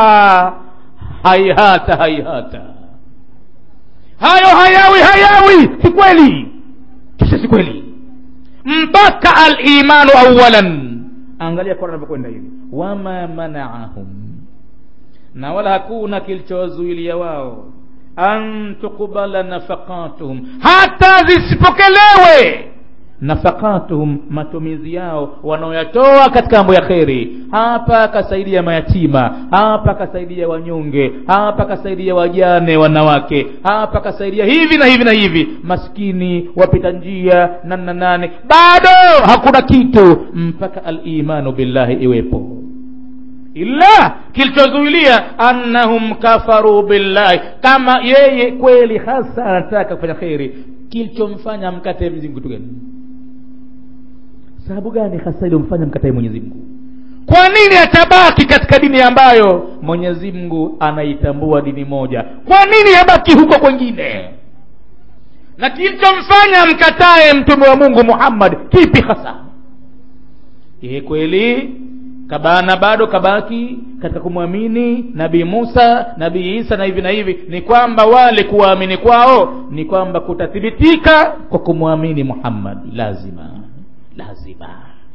haihata haihata hayo hayawi hayawi si kweli kisa si kweli mpaka alimanu awalan angalia kwa anavyokwenda hivi wama manaahum na wala hakuna kilichowazuilia wao an tukubala nafaqatuhum hata zisipokelewe nafaqatuhum matumizi yao wanaoyatoa katika mambo ya kheri hapa akasaidia mayatima hapa akasaidia wanyonge hapa akasaidia wajane wanawake hapa akasaidia hivi na hivi na hivi maskini wapita njia nana nane bado hakuna kitu mpaka alimanu billahi iwepo illa kilichozuilia annahum kafaru billahi kama yeye kweli hasa anataka kufanya kheri kilichomfanya amkatae mwenyezi mungu kitu gani sababu gani hasa iliyomfanya mkatae mwenyezi mungu kwa nini atabaki katika dini ambayo mwenyezi mungu anaitambua dini moja kwa nini abaki huko kwengine na kilichomfanya mkatae mtume wa mungu muhammad kipi hasa ye kweli kabana bado kabaki katika kumwamini nabii musa nabii isa na hivi na hivi ni kwamba wale kuwaamini kwao ni kwamba kutathibitika kwa kumwamini muhammad lazima lazima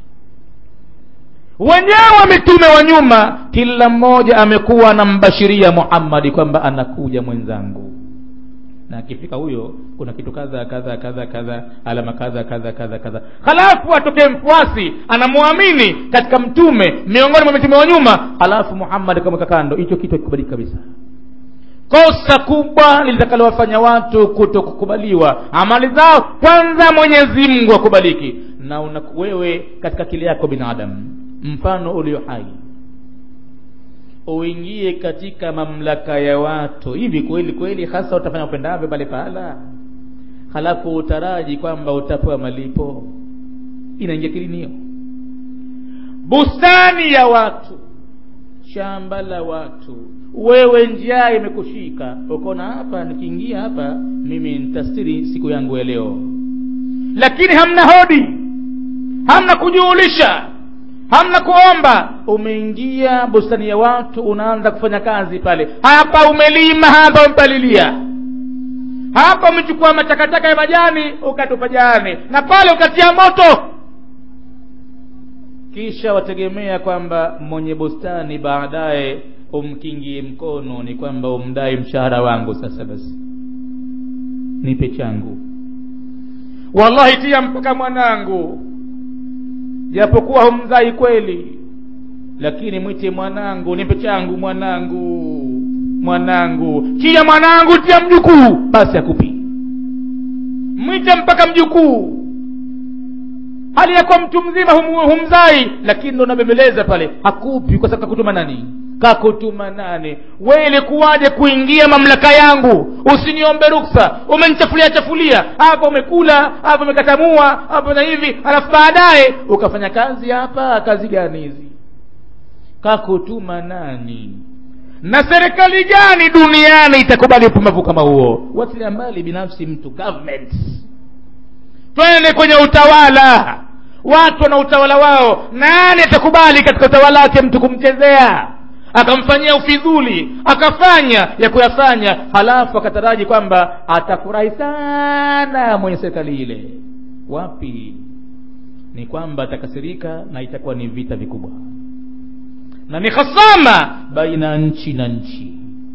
wenyewe mitume wa nyuma kila mmoja amekuwa anambashiria muhammadi kwamba anakuja mwenzangu na akifika huyo kuna kitu kadha kadha kadha kadha alama kadha kadha kadha kadha halafu atokee mfuasi anamwamini katika mtume miongoni mwa mitume wa nyuma halafu muhammad akamweka kando hicho kitu akikubaliki kabisa kosa kubwa litakalowafanya watu kuto kukubaliwa amali zao kwanza mwenyezi mungu akubaliki na una wewe katika akili yako binadamu mfano ulio hai uingie katika mamlaka ya watu hivi kweli kweli hasa utafanya upendavyo pale pahala halafu utaraji kwamba utapewa malipo inaingia kilini hiyo bustani ya watu shamba la watu wewe njaa imekushika ukaona hapa nikiingia hapa mimi nitastiri siku yangu ya leo lakini hamna hodi hamna kujuulisha hamna kuomba umeingia bustani ya watu unaanza kufanya kazi pale hapa umelima hapa umepalilia hapa umechukua matakataka ya majani ukatupa jani na pale ukatia moto kisha wategemea kwamba mwenye bustani baadaye umkingie mkono ni kwamba umdai mshahara wangu sasa basi nipe changu wallahi tia mpaka mwanangu japokuwa humzai kweli lakini mwite mwanangu nipe changu mwanangu mwanangu chia mwanangu tia mjukuu basi akupi mwite mpaka mjukuu hali yakuwa mtu mzima hum, humzai lakini ndo nabembeleza pale hakupi kwa sababu kakutuma nani kakutuma nani we ilikuwaje kuingia mamlaka yangu usiniombe ruksa umenichafulia chafulia hapa umekula hapa umekatamua hapa na hivi alafu baadaye ukafanya kazi hapa kazi gani hizi kakutuma nani na serikali gani duniani itakubali upumbavu kama huo watilia mbali binafsi mtu government twende kwenye utawala watu wana utawala wao nani atakubali katika utawala wake mtu kumchezea akamfanyia ufidhuli akafanya ya kuyafanya halafu akataraji kwamba atafurahi sana mwenye serikali ile wapi ni kwamba atakasirika na itakuwa ni vita vikubwa na ni hasama baina ya nchi na nchi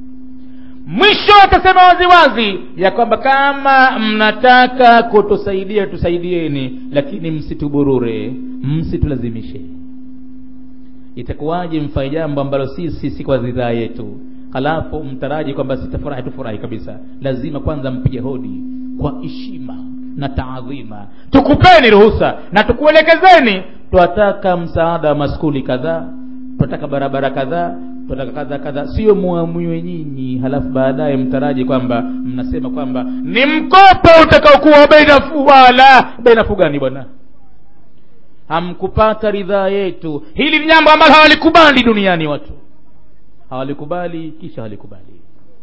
mwisho atasema waziwazi ya kwamba kama mnataka kutusaidia tusaidieni lakini msituburure msitulazimishe itakuwaje mfanye jambo ambalo sisi si kwa ridhaa yetu halafu mtaraji kwamba sitafurahi tufurahi kabisa lazima kwanza mpige hodi kwa heshima na taadhima tukupeni ruhusa na tukuelekezeni twataka msaada wa maskuli kadhaa twataka barabara kadhaa twataka kadha kadha sio muamue nyinyi halafu baadaye mtaraji kwamba mnasema kwamba ni mkopo utakaokuwa bei nafuu wala bei nafuu gani bwana hamkupata ridhaa yetu hili ni jambo ambalo hawalikubali duniani watu hawalikubali kisha hawalikubali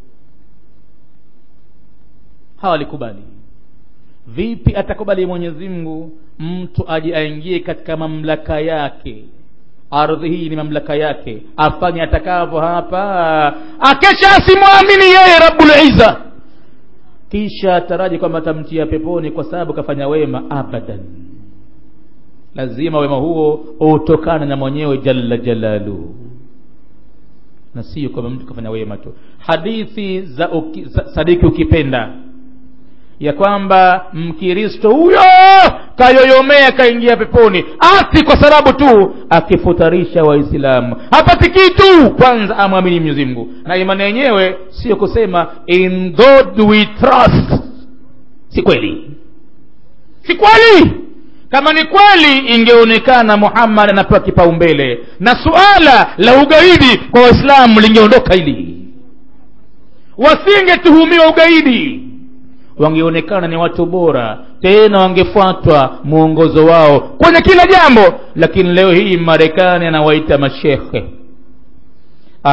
hawalikubali vipi atakubali mwenyezi mungu mtu aje aingie katika mamlaka yake ardhi hii ni mamlaka yake afanye atakavyo hapa akesha asimwamini yeye rabuliza kisha ataraji kwamba atamtia peponi kwa sababu kafanya wema abadan lazima wema huo utokana na mwenyewe jalla jalalu na sio kwamba mtu kafanya wema tu hadithi za uki, sadiki ukipenda ya kwamba mkristo huyo kayoyomea kaingia peponi asi kwa sababu tu akifutarisha waislamu hapati kitu kwanza amwamini mwenyezi mungu na imani yenyewe sio kusema in god we trust si kweli si kweli kama ni kweli ingeonekana muhammad anapewa kipaumbele na suala la ugaidi kwa waislamu lingeondoka hili wasingetuhumiwa ugaidi wangeonekana ni watu bora tena wangefuatwa mwongozo wao kwenye kila jambo lakini leo hii marekani anawaita mashekhe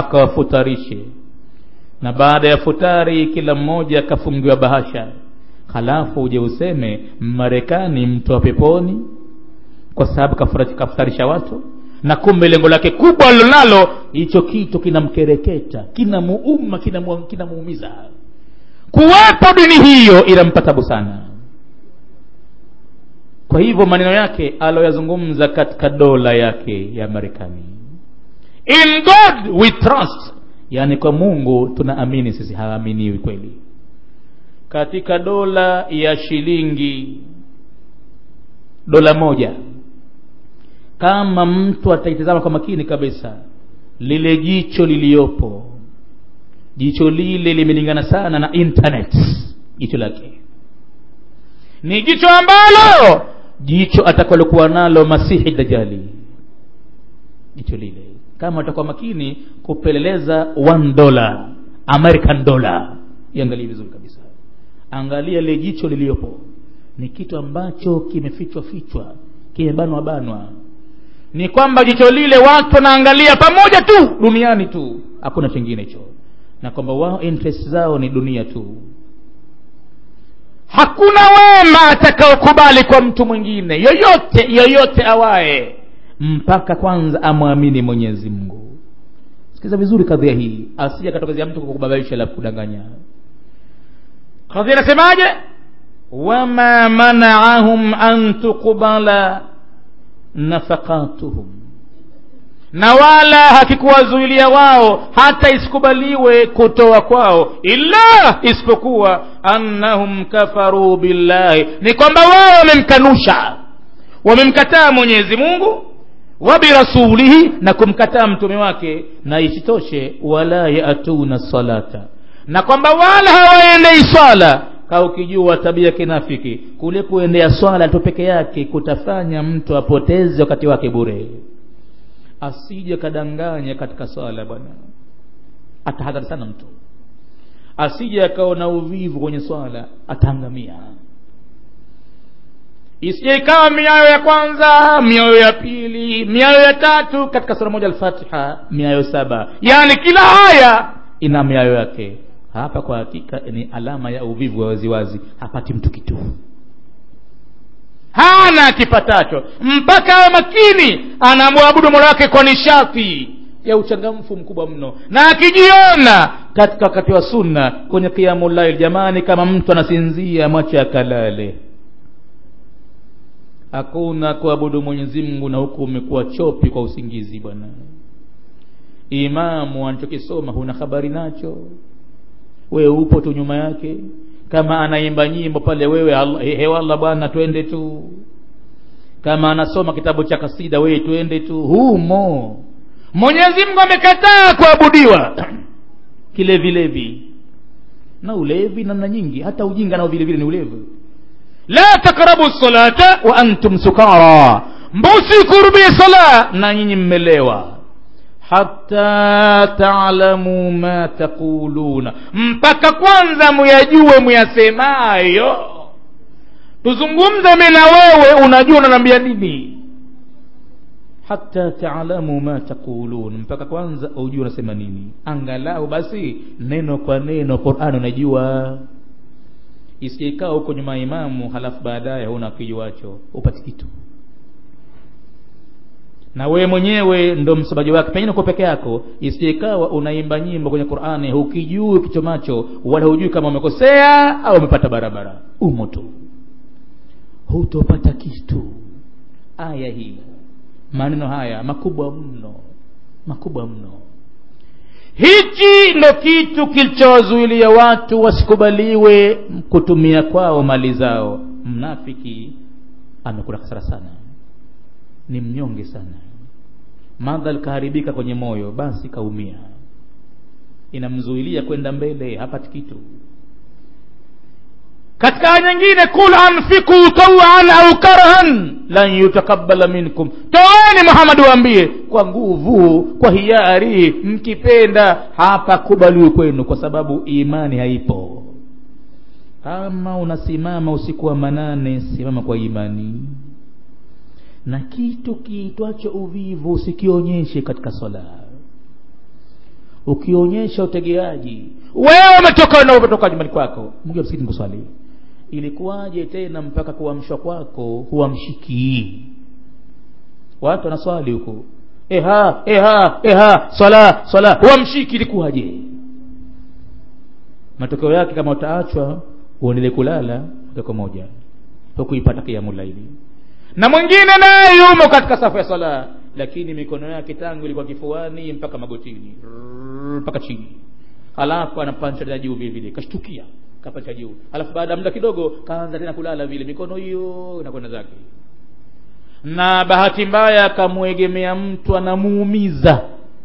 akawafutarishe na baada ya futari kila mmoja akafungiwa bahasha halafu uje useme marekani mtu wa peponi kwa sababu kafutarisha watu na kumbe lengo lake kubwa alilonalo hicho kitu kinamkereketa kinamuuma kinamuumiza kuwapo dini hiyo inampa tabu sana kwa hivyo maneno yake aloyazungumza katika dola yake ya marekani in god we trust yaani kwa mungu tunaamini sisi haaminiwi kweli katika dola ya shilingi dola moja kama mtu ataitazama kwa makini kabisa lile jicho liliyopo jicho lile limelingana sana na internet jicho lake ni jicho ambalo jicho atakalokuwa nalo masihi dajali jicho lile kama atakuwa makini kupeleleza one dollar american dollar iangalie vizuri kabisa angalia lile jicho liliyopo ni kitu ambacho kimefichwa fichwa kimebanwa banwa ni kwamba jicho lile watu wanaangalia pamoja tu duniani tu hakuna chingine hicho na kwamba wao interest zao ni dunia tu hakuna wema atakaokubali kwa mtu mwingine yoyote yoyote awaye mpaka kwanza amwamini mwenyezi mungu sikiza vizuri kadhia hii asija katokezea mtu kukubabaisha la kudanganya kadhia inasemaje wama manaahum an tuqbala nafaqatuhum na wala hakikuwazuilia wao hata isikubaliwe kutoa kwao illa isipokuwa annahum kafaru billahi ni kwamba wao wamemkanusha wamemkataa mwenyezi mungu wa birasulihi na kumkataa mtume wake na isitoshe wala yatuna salata na kwamba wala hawaendei swala ka ukijua tabia kinafiki kule kuendea swala tu peke yake kutafanya mtu apoteze wakati wake bure asije kadanganya katika swala bwana atahadhari sana mtu asije akaona uvivu kwenye swala ataangamia isije ikawa miayo ya kwanza miayo ya pili miayo ya tatu katika sura moja alfatiha miayo saba yaani kila haya ina miayo yake hapa kwa hakika ni alama ya uvivu wa waziwazi hapati mtu kitu hana kipatacho mpaka awe makini anamwabudu mola wake kwa nishati ya uchangamfu mkubwa mno na akijiona katika wakati wa sunna kwenye kiamulail jamani kama mtu anasinzia mwache akalale hakuna kuabudu mwenyezi mungu na huku umekuwa chopi kwa usingizi bwana imamu anachokisoma huna habari nacho wewe upo tu nyuma yake kama anaimba nyimbo pale wewe hewalla bwana twende tu kama anasoma kitabu cha kasida wewe twende tu humo mwenyezi mungu amekataa kuabudiwa kilevilevi na ulevi namna nyingi hata ujinga nao vile vile ni ulevi la takrabu salata wa antum sukara mbusikurubie sala na nyinyi mmelewa hata taalamu ma taquluna mpaka kwanza muyajue muyasemayo tuzungumze mi na wewe unajua unaniambia nini hata taalamu ma taqulun mpaka kwanza ujue unasema nini angalau basi neno kwa neno qurani unajua isijekaa huko nyuma imamu halafu baadaye huna kijuacho upati kitu na wewe mwenyewe ndo msomaji wake pengine uko peke yako isijekawa unaimba nyimbo kwenye qurani hukijui kichomacho wala hujui kama umekosea au umepata barabara umo tu hutopata kitu aya hii maneno haya makubwa mno makubwa mno hichi ndo kitu kilichowazuilia watu wasikubaliwe kutumia kwao mali zao mnafiki amekula hasara sana ni mnyonge sana madhal kaharibika kwenye moyo basi kaumia inamzuilia kwenda mbele hapati kitu katika aya nyingine kul anfiku tawan au karhan lan yutakabala minkum toeni muhamadi waambie kwa nguvu kwa hiari mkipenda hapa kubaliwi kwenu kwa sababu imani haipo kama unasimama usiku wa manane simama kwa imani na kitu kiitwacho uvivu usikionyeshe katika swala ukionyesha utegeaji wewe umetoka na umetoka nyumbani kwako mgia msikitini kuswali ilikuwaje tena mpaka kuamshwa kwako huamshiki watu wanaswali huko eha eha eha swala swala huamshiki ilikuwaje matokeo yake kama utaachwa uendelee kulala moja kwa moja hukuipata kiamu laili na mwingine naye yumo katika safu ya swala lakini mikono yake tangu ilikuwa kifuani mpaka magotini mpaka chini halafu anapancha juu vile vile kashtukia kapancha juu halafu baada ya muda kidogo kaanza tena kulala vile mikono hiyo inakwenda zake na bahati mbaya akamwegemea mtu anamuumiza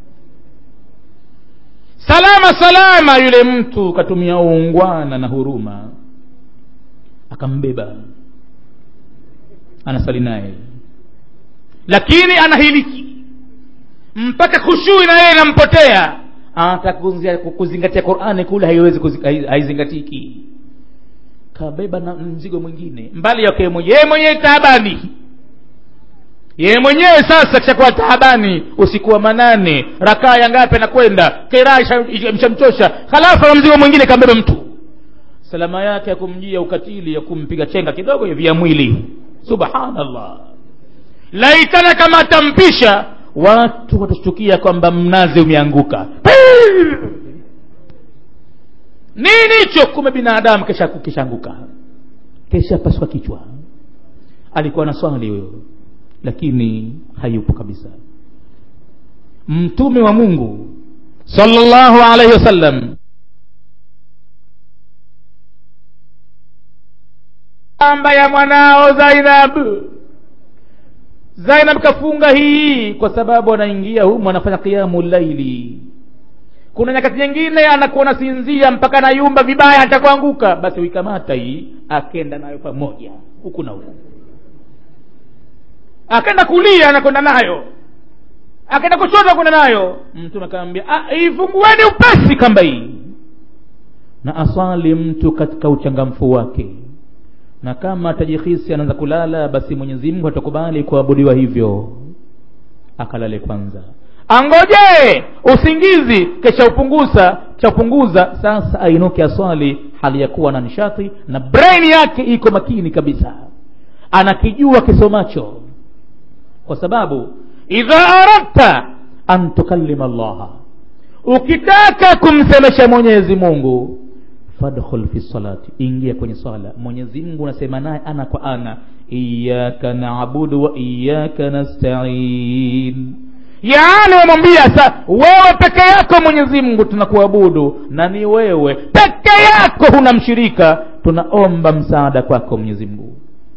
salama salama yule mtu katumia uungwana na huruma akambeba anasali naye lakini anahiliki mpaka khushui na yeye inampotea anataka kuzingatia qurani kule haiwezi haizingatiki kabeba na mzigo mwingine mbali yake mwenyewe yeye mwenyewe taabani yeye mwenyewe sasa kishakuwa taabani usiku wa manane rakaa ya ngapi anakwenda kiraa mshamchosha halafu na mzigo mwingine kambeba mtu salama yake ya kumjia ukatili ya kumpiga chenga kidogo hivi ya mwili subhanallah laitana kama atampisha watu watashtukia kwamba mnazi umeanguka nini hicho kume binadamu kesha kishaanguka kesha paswa kichwa alikuwa na swali huyo lakini hayupo kabisa mtume wa mungu sallallahu alaihi wasallam amba ya mwanao zainab zainab kafunga hii kwa sababu anaingia humu anafanya qiamu laili kuna nyakati nyingine anakuwa nasinzia mpaka nayumba vibaya hata kuanguka basi uikamata hii akenda nayo pamoja huku na huku akaenda kulia anakwenda nayo akaenda kushoto kwenda nayo mtume akamwambia ifungueni upesi kamba hii na aswali mtu katika uchangamfu wake na kama atajihisi anaanza kulala basi mwenyezi mungu atakubali kuabudiwa hivyo akalale kwanza angoje usingizi kisha upunguza kisha upunguza sasa ainuke aswali hali ya kuwa na nishati na brain yake iko makini kabisa anakijua kisomacho kwa sababu idha aradta an tukallima llaha ukitaka kumsemesha mwenyezi mungu fadkhul fi salati ingia kwenye swala mwenyezi mungu unasema naye ana kwa ana iyaka naabudu wa iyaka nastain yaani wamwambia sa wewe peke yako mwenyezi mungu tunakuabudu na ni wewe peke yako huna mshirika tunaomba msaada kwako mwenyezi mungu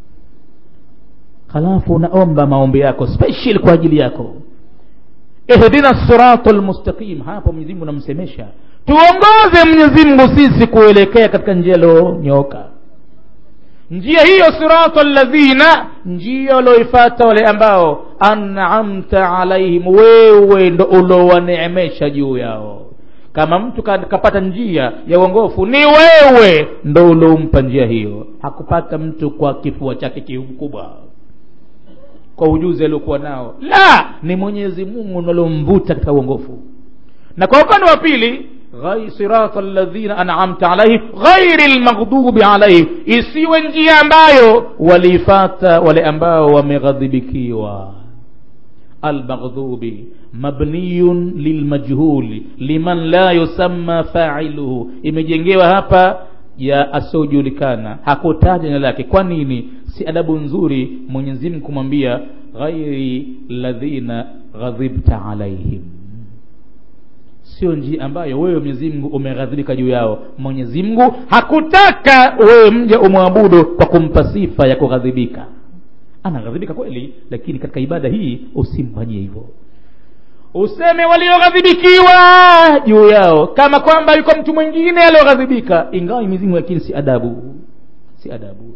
halafu unaomba maombi yako special kwa ajili yako ihdina sirata lmustaqim hapo mwenyezi mungu namsemesha tuongoze mwenyezi mungu sisi kuelekea katika njia iliyonyoka njia hiyo sirata ladhina njia walioifata wale ambao anamta alaihim wewe ndo ulowaneemesha juu yao kama mtu kapata njia ya uongofu ni wewe ndo uliompa njia hiyo hakupata mtu kwa kifua chake kikubwa kwa ujuzi aliokuwa nao la ni mwenyezi mungu nalomvuta katika uongofu na kwa upande wa pili sirata ladhina anamta alaihim ghairi lmaghdubi alaihim isiwe njia ambayo waliifata wale ambao wameghadhibikiwa almaghdubi mabniyun lilmajhuli liman la yusamma failuhu imejengewa hapa ya asiojulikana hakutaja jina lake kwa nini si adabu nzuri mwenyezi mungu kumwambia ghairi ladhina ghadhibta alaihim sio njia ambayo wewe mwenyezi mungu umeghadhibika juu yao mwenyezi mungu hakutaka wewe mja umwabudu kwa kumpa sifa ya kughadhibika anaghadhibika kweli lakini katika ibada hii usimfanyie hivyo useme walioghadhibikiwa juu yao kama kwamba yuko mtu mwingine alioghadhibika ingawa mizimu lakini si adabu si adabu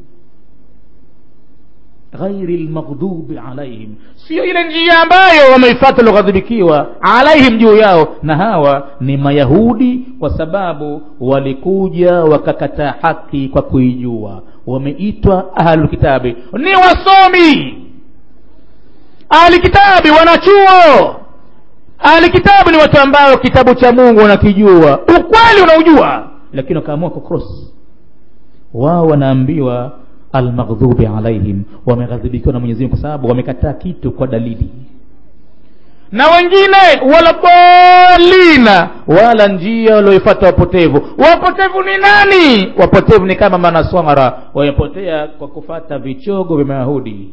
ghairi lmaghdubi alaihim sio ile njia ambayo wameifata walioghadhibikiwa alaihim juu yao na hawa ni mayahudi kwa sababu walikuja wakakataa haki kwa kuijua wameitwa ahlulkitabi ni wasomi ahlukitabi wanachuo ahlukitabu ni watu ambao kitabu cha mungu wanakijua ukweli unaujua lakini wakaamua kucross wao wanaambiwa almaghdubi alaihim wameghadhibikiwa na mwenyezi mungu kwa sababu wamekataa kitu kwa dalili na wengine wala bolina wala njia walioifata wapotevu wapotevu ni nani wapotevu ni kama manaswara wamepotea kwa kufata vichogo vya mayahudi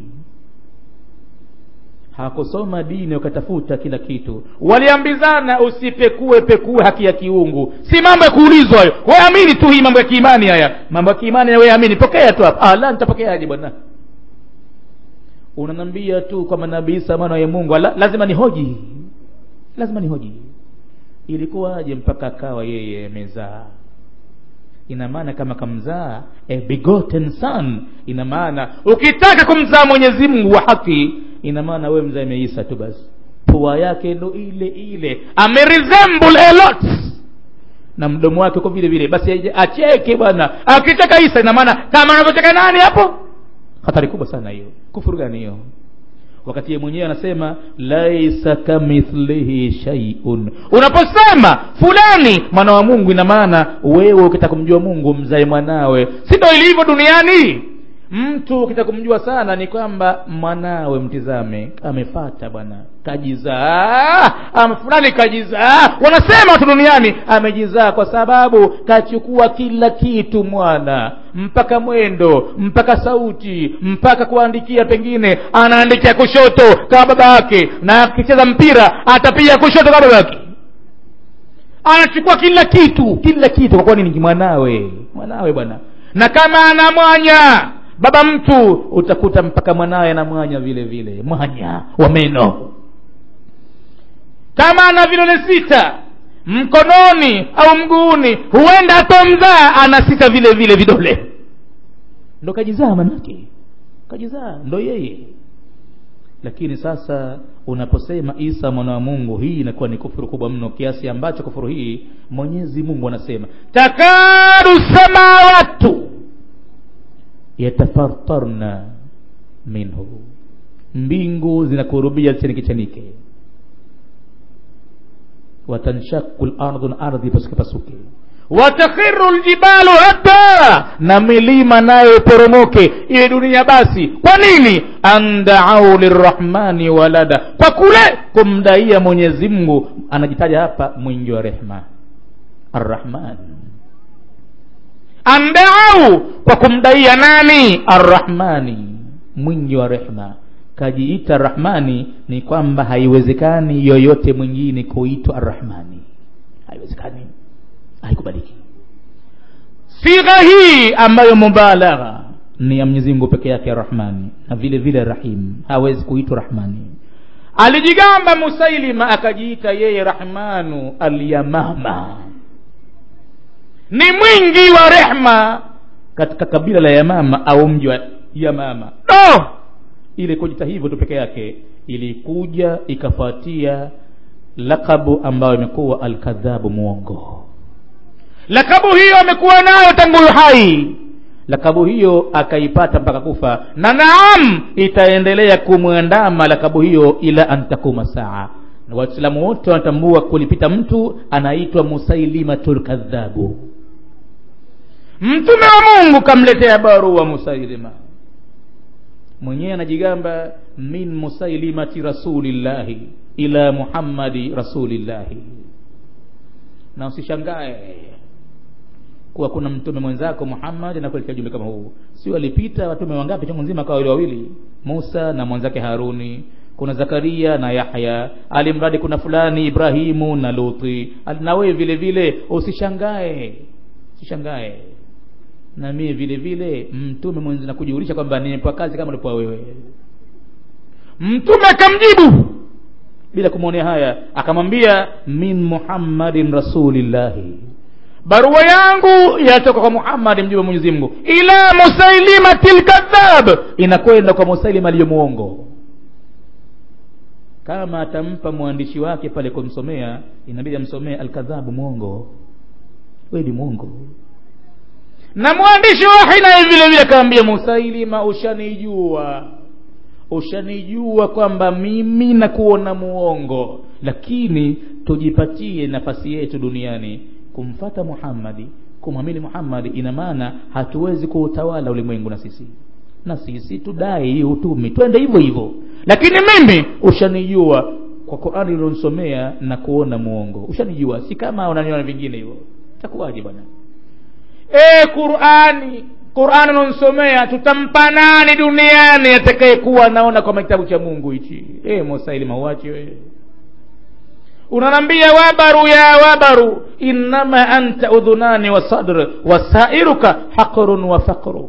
hakusoma dini wakatafuta kila kitu waliambizana usipekue pekue haki ya kiungu si mambo ya kuulizwa hayo weamini tu hii mambo ya kiimani haya mambo ya kiimani weamini pokea tu hapa ah, la nitapokeaje bwana unanambia tu kwamba nabii isa mwana wa mungu la, lazima ni hoji lazima ni hoji ilikuwaje mpaka akawa yeye amezaa ina maana kama kamzaa a begotten son ina maana ukitaka kumzaa mwenyezi mungu wa haki ina maana wewe mzae meisa tu basi pua yake ndo ile ile ameresemble a lot na mdomo wake uko vile vile basi acheke bwana akicheka isa ina maana kama anavyocheka nani hapo hatari kubwa sana hiyo kufuru gani hiyo wakati ye mwenyewe anasema laisa kamithlihi shaiun unaposema fulani mwana wa mungu ina maana wewe ukitaka kumjua mungu mzae mwanawe si ndo ilivyo duniani mtu ukitaka kumjua sana ni kwamba mwanawe mtizame amefata bwana kajizaa ama fulani kajizaa wanasema watu duniani amejizaa kwa sababu kachukua kila kitu mwana mpaka mwendo mpaka sauti mpaka kuandikia pengine anaandikia kushoto kama baba yake na akicheza mpira atapiga kushoto kama baba yake anachukua kila kitu kila kitu kwa kuwa ni mwanawe mwanawe bwana na kama ana mwanya baba mtu utakuta mpaka mwanawe ana mwanya vile vile mwanya wa meno kama ana vidole sita mkononi au mguuni huenda atomzaa ana sita vile vile vidole ndo kajizaa manake kajizaa ndo yeye lakini sasa unaposema isa mwana wa mungu hii inakuwa ni kufuru kubwa mno kiasi ambacho kufuru hii mwenyezi mungu anasema takadu samawatu yatafartarna minhu mbingu zinakurubia zichanike chanike watanshaku lardhu na ardhi pasuke pasuke watakhiru ljibalu hadda na milima nayo iporomoke iwe dunia basi kwa nini andaau lirrahmani walada kwa kule kumdaia mwenyezi mungu anajitaja hapa mwingi wa rehma arrahman andaau kwa kumdaia nani arrahmani mwingi wa rehma kajiita rahmani ni kwamba haiwezekani yoyote mwingine kuitwa arrahmani haiwezekani haikubaliki sigha hii ambayo mubalagha ni ya mwenyezi mungu peke yake rahmani na vile vile rahim hawezi kuitwa rahmani alijigamba musailima akajiita yeye rahmanu alyamama ni mwingi wa rehma katika kabila la yamama au mji wa yamama no! ile kujita hivyo tu peke yake ilikuja ikafuatia lakabu ambayo imekuwa alkadhabu mwongo lakabu hiyo amekuwa nayo tangu hai lakabu hiyo akaipata mpaka kufa na naam itaendelea kumwandama lakabu hiyo ila antakuma saa na waislamu wote wanatambua kulipita mtu anaitwa musailimatu lkadhabu mtume wa mungu kamletea barua musailima mwenyewe anajigamba min musailimati rasulillahi ila muhammadi rasulillahi na usishangae kuwa kuna mtume mwenzako muhammad anakuletea ujumbe kama huu sio alipita watume wangapi chungu nzima kawa wawili wawili musa na mwenzake haruni kuna zakaria na yahya alimradi kuna fulani ibrahimu na luti na wewe vile vile usishangae usishangae na mie vile vile mtume mwenzi nakujulisha kwamba nimepewa kazi kama ulipewa wewe mtume akamjibu bila kumwonea haya akamwambia min muhammadin rasulillahi barua yangu yatoka kwa muhammadi mjumbe wa mwenyezi mungu ila musailimati lkadhab inakwenda kwa musailima aliyo mwongo kama atampa mwandishi wake pale kumsomea inabidi amsomee alkadhabu mwongo we ni mwongo na mwandishi wahi naye vile vile akaambia musailima ushanijua ushanijua kwamba mimi nakuona muongo lakini tujipatie nafasi yetu duniani kumfata muhammadi kumwamini muhammadi ina maana hatuwezi kuutawala ulimwengu na sisi na sisi tudai utumi twende hivyo hivyo lakini mimi ushanijua kwa qurani ulionisomea na kuona muongo ushanijua si kama unaniona vingine hivyo takuwaje bwana e qurani qurani unaonsomea tutampa nani duniani atakayekuwa naona kwa kitabu cha mungu hichi e mosaili mauachi wewe unanambia wabaru ya wabaru innama anta udhunani wa sadr wasairuka haqrun wa faqru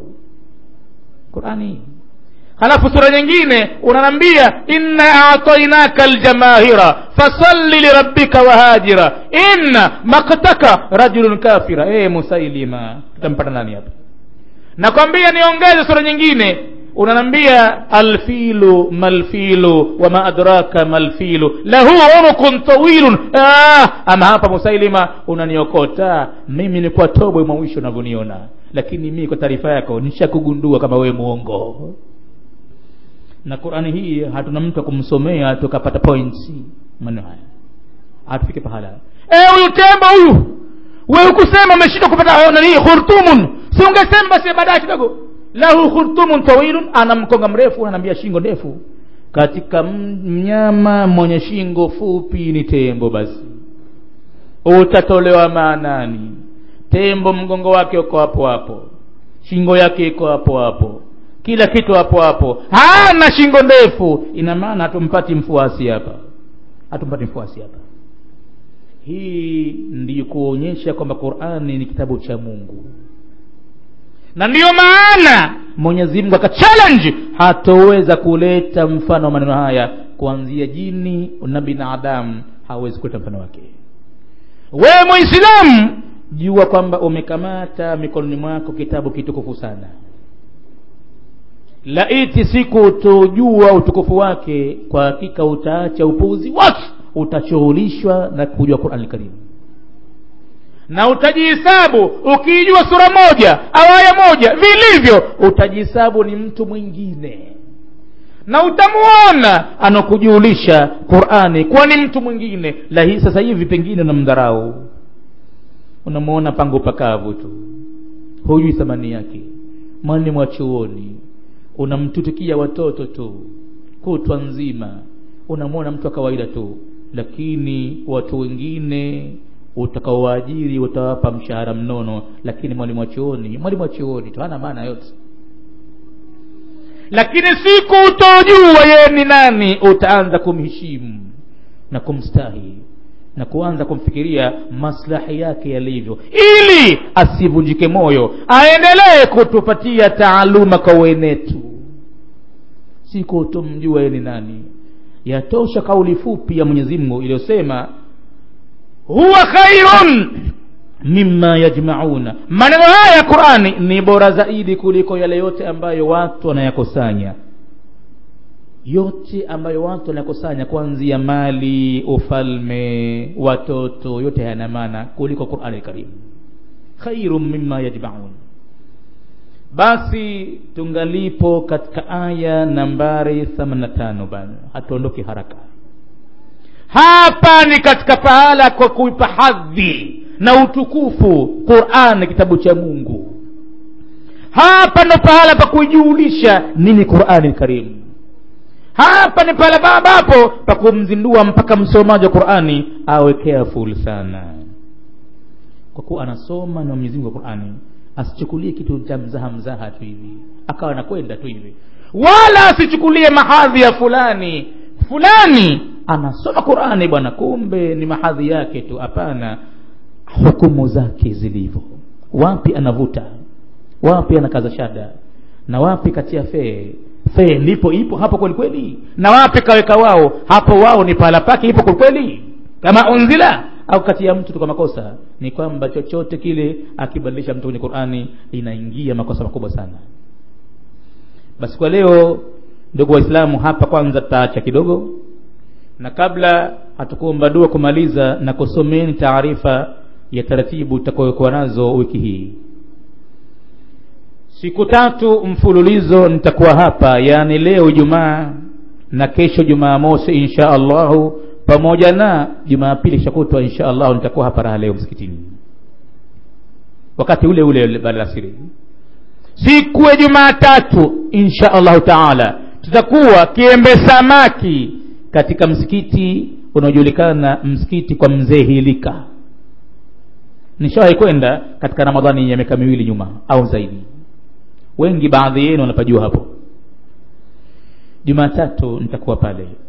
qurani halafu sura nyingine unanambia inna atainaka aljamahira fasalli lirabbika wahajira inna maktaka rajulun kafira e musailima tutampata nani hapa nakwambia niongeze sura nyingine unanambia alfilu malfilu wama adraka malfilu lahu unukun tawilun ah, ama hapa musailima unaniokota mimi nilikuwa tobwe mwawisho unavyoniona lakini mimi kwa taarifa yako nishakugundua kama wewe muongo na qurani hii hatuna mtu akumsomea tukapata points maneno haya hatufike pahala eh huyu tembo huyu wewe ukusema umeshindwa kupata nani khurtumun si ungesema basi baadaye kidogo lahu khurtumun tawilun ana mkonga mrefu anaambia shingo ndefu katika mnyama mwenye shingo fupi ni tembo basi utatolewa maanani tembo mgongo wake uko hapo hapo shingo yake iko hapo hapo kila kitu hapo hapo hana shingo ndefu ina maana hatumpati mfuasi hapa hatumpati mfuasi hapa hii ndiyo kuonyesha kwamba qurani ni kitabu cha mungu na ndiyo maana mwenyezi mungu akachallenge hatoweza kuleta mfano wa maneno haya kuanzia jini na binadamu hawezi kuleta mfano wake wewe mwislamu jua kwamba umekamata mikononi mwako kitabu kitukufu sana laiti siku utojua utukufu wake kwa hakika utaacha upuuzi wake utashughulishwa na kujua qurani karimu na utajihisabu ukiijua sura moja au aya moja vilivyo utajihisabu ni mtu mwingine na utamuona anakujulisha qurani kuwa ni mtu mwingine lahi sasa hivi pengine unamdharau unamuona pango pakavu tu hujui thamani yake mwalimu wa chuoni unamtutukia watoto tu kutwa nzima unamwona mtu wa kawaida tu lakini watu wengine utakaowaajiri utawapa mshahara mnono lakini mwalimu wa chuoni mwalimu wa chuoni tu hana maana yote lakini siku utojua yeye ni nani utaanza kumheshimu na kumstahi na kuanza kumfikiria maslahi yake yalivyo ili asivunjike moyo aendelee kutupatia taaluma kwa wenetu siku utomjua yeye ni nani yatosha kauli fupi ya mwenyezi mungu iliyosema huwa khairun mima yajmauna maneno haya ya qurani ni bora zaidi kuliko yale yote ambayo watu wanayakusanya yote ambayo watu wanakusanya kuanzia mali ufalme watoto yote hayana maana kuliko qurani karimu khairum mima yajmaun basi tungalipo katika aya nambari 85 bana hatuondoki haraka hapa ni katika pahala kwa kuipa hadhi na utukufu qurani kitabu cha mungu hapa ndo pahala pa kuijulisha nini qurani karimu hapa ni pale ambapo pa kumzindua mpaka msomaji wa qurani awe careful sana kwa kuwa anasoma na mwenyezi mungu wa qurani asichukulie kitu cha mzaha mzaha tu hivi akawa anakwenda tu hivi wala asichukulie mahadhi ya fulani fulani anasoma qurani bwana kumbe ni mahadhi yake tu hapana hukumu zake zilivyo wapi anavuta wapi anakaza shada na wapi katia fee fee ndipo ipo hapo kweli kweli na wapi kaweka wao hapo wao ni pahala pake ipo kweli kweli kama unzila au kati ya mtu tu kwa makosa ni kwamba chochote kile akibadilisha mtu kwenye qurani inaingia makosa makubwa sana basi kwa leo ndugu waislamu hapa kwanza tutaacha kidogo na kabla hatukuomba dua kumaliza na kusomeni taarifa ya taratibu tutakayokuwa nazo wiki hii siku tatu mfululizo nitakuwa hapa yaani leo jumaa na kesho jumaa mosi insha allahu pamoja na jumapili shakutwa insha allahu nitakuwa hapa raha leo msikitini wakati ule ule baada ya alasiri siku ya jumatatu insha allahu taala tutakuwa kiembe samaki katika msikiti unaojulikana msikiti kwa mzee hilika nishawahi kwenda katika ramadhani ya miaka miwili nyuma au zaidi wengi baadhi yenu wanapajua hapo jumatatu nitakuwa pale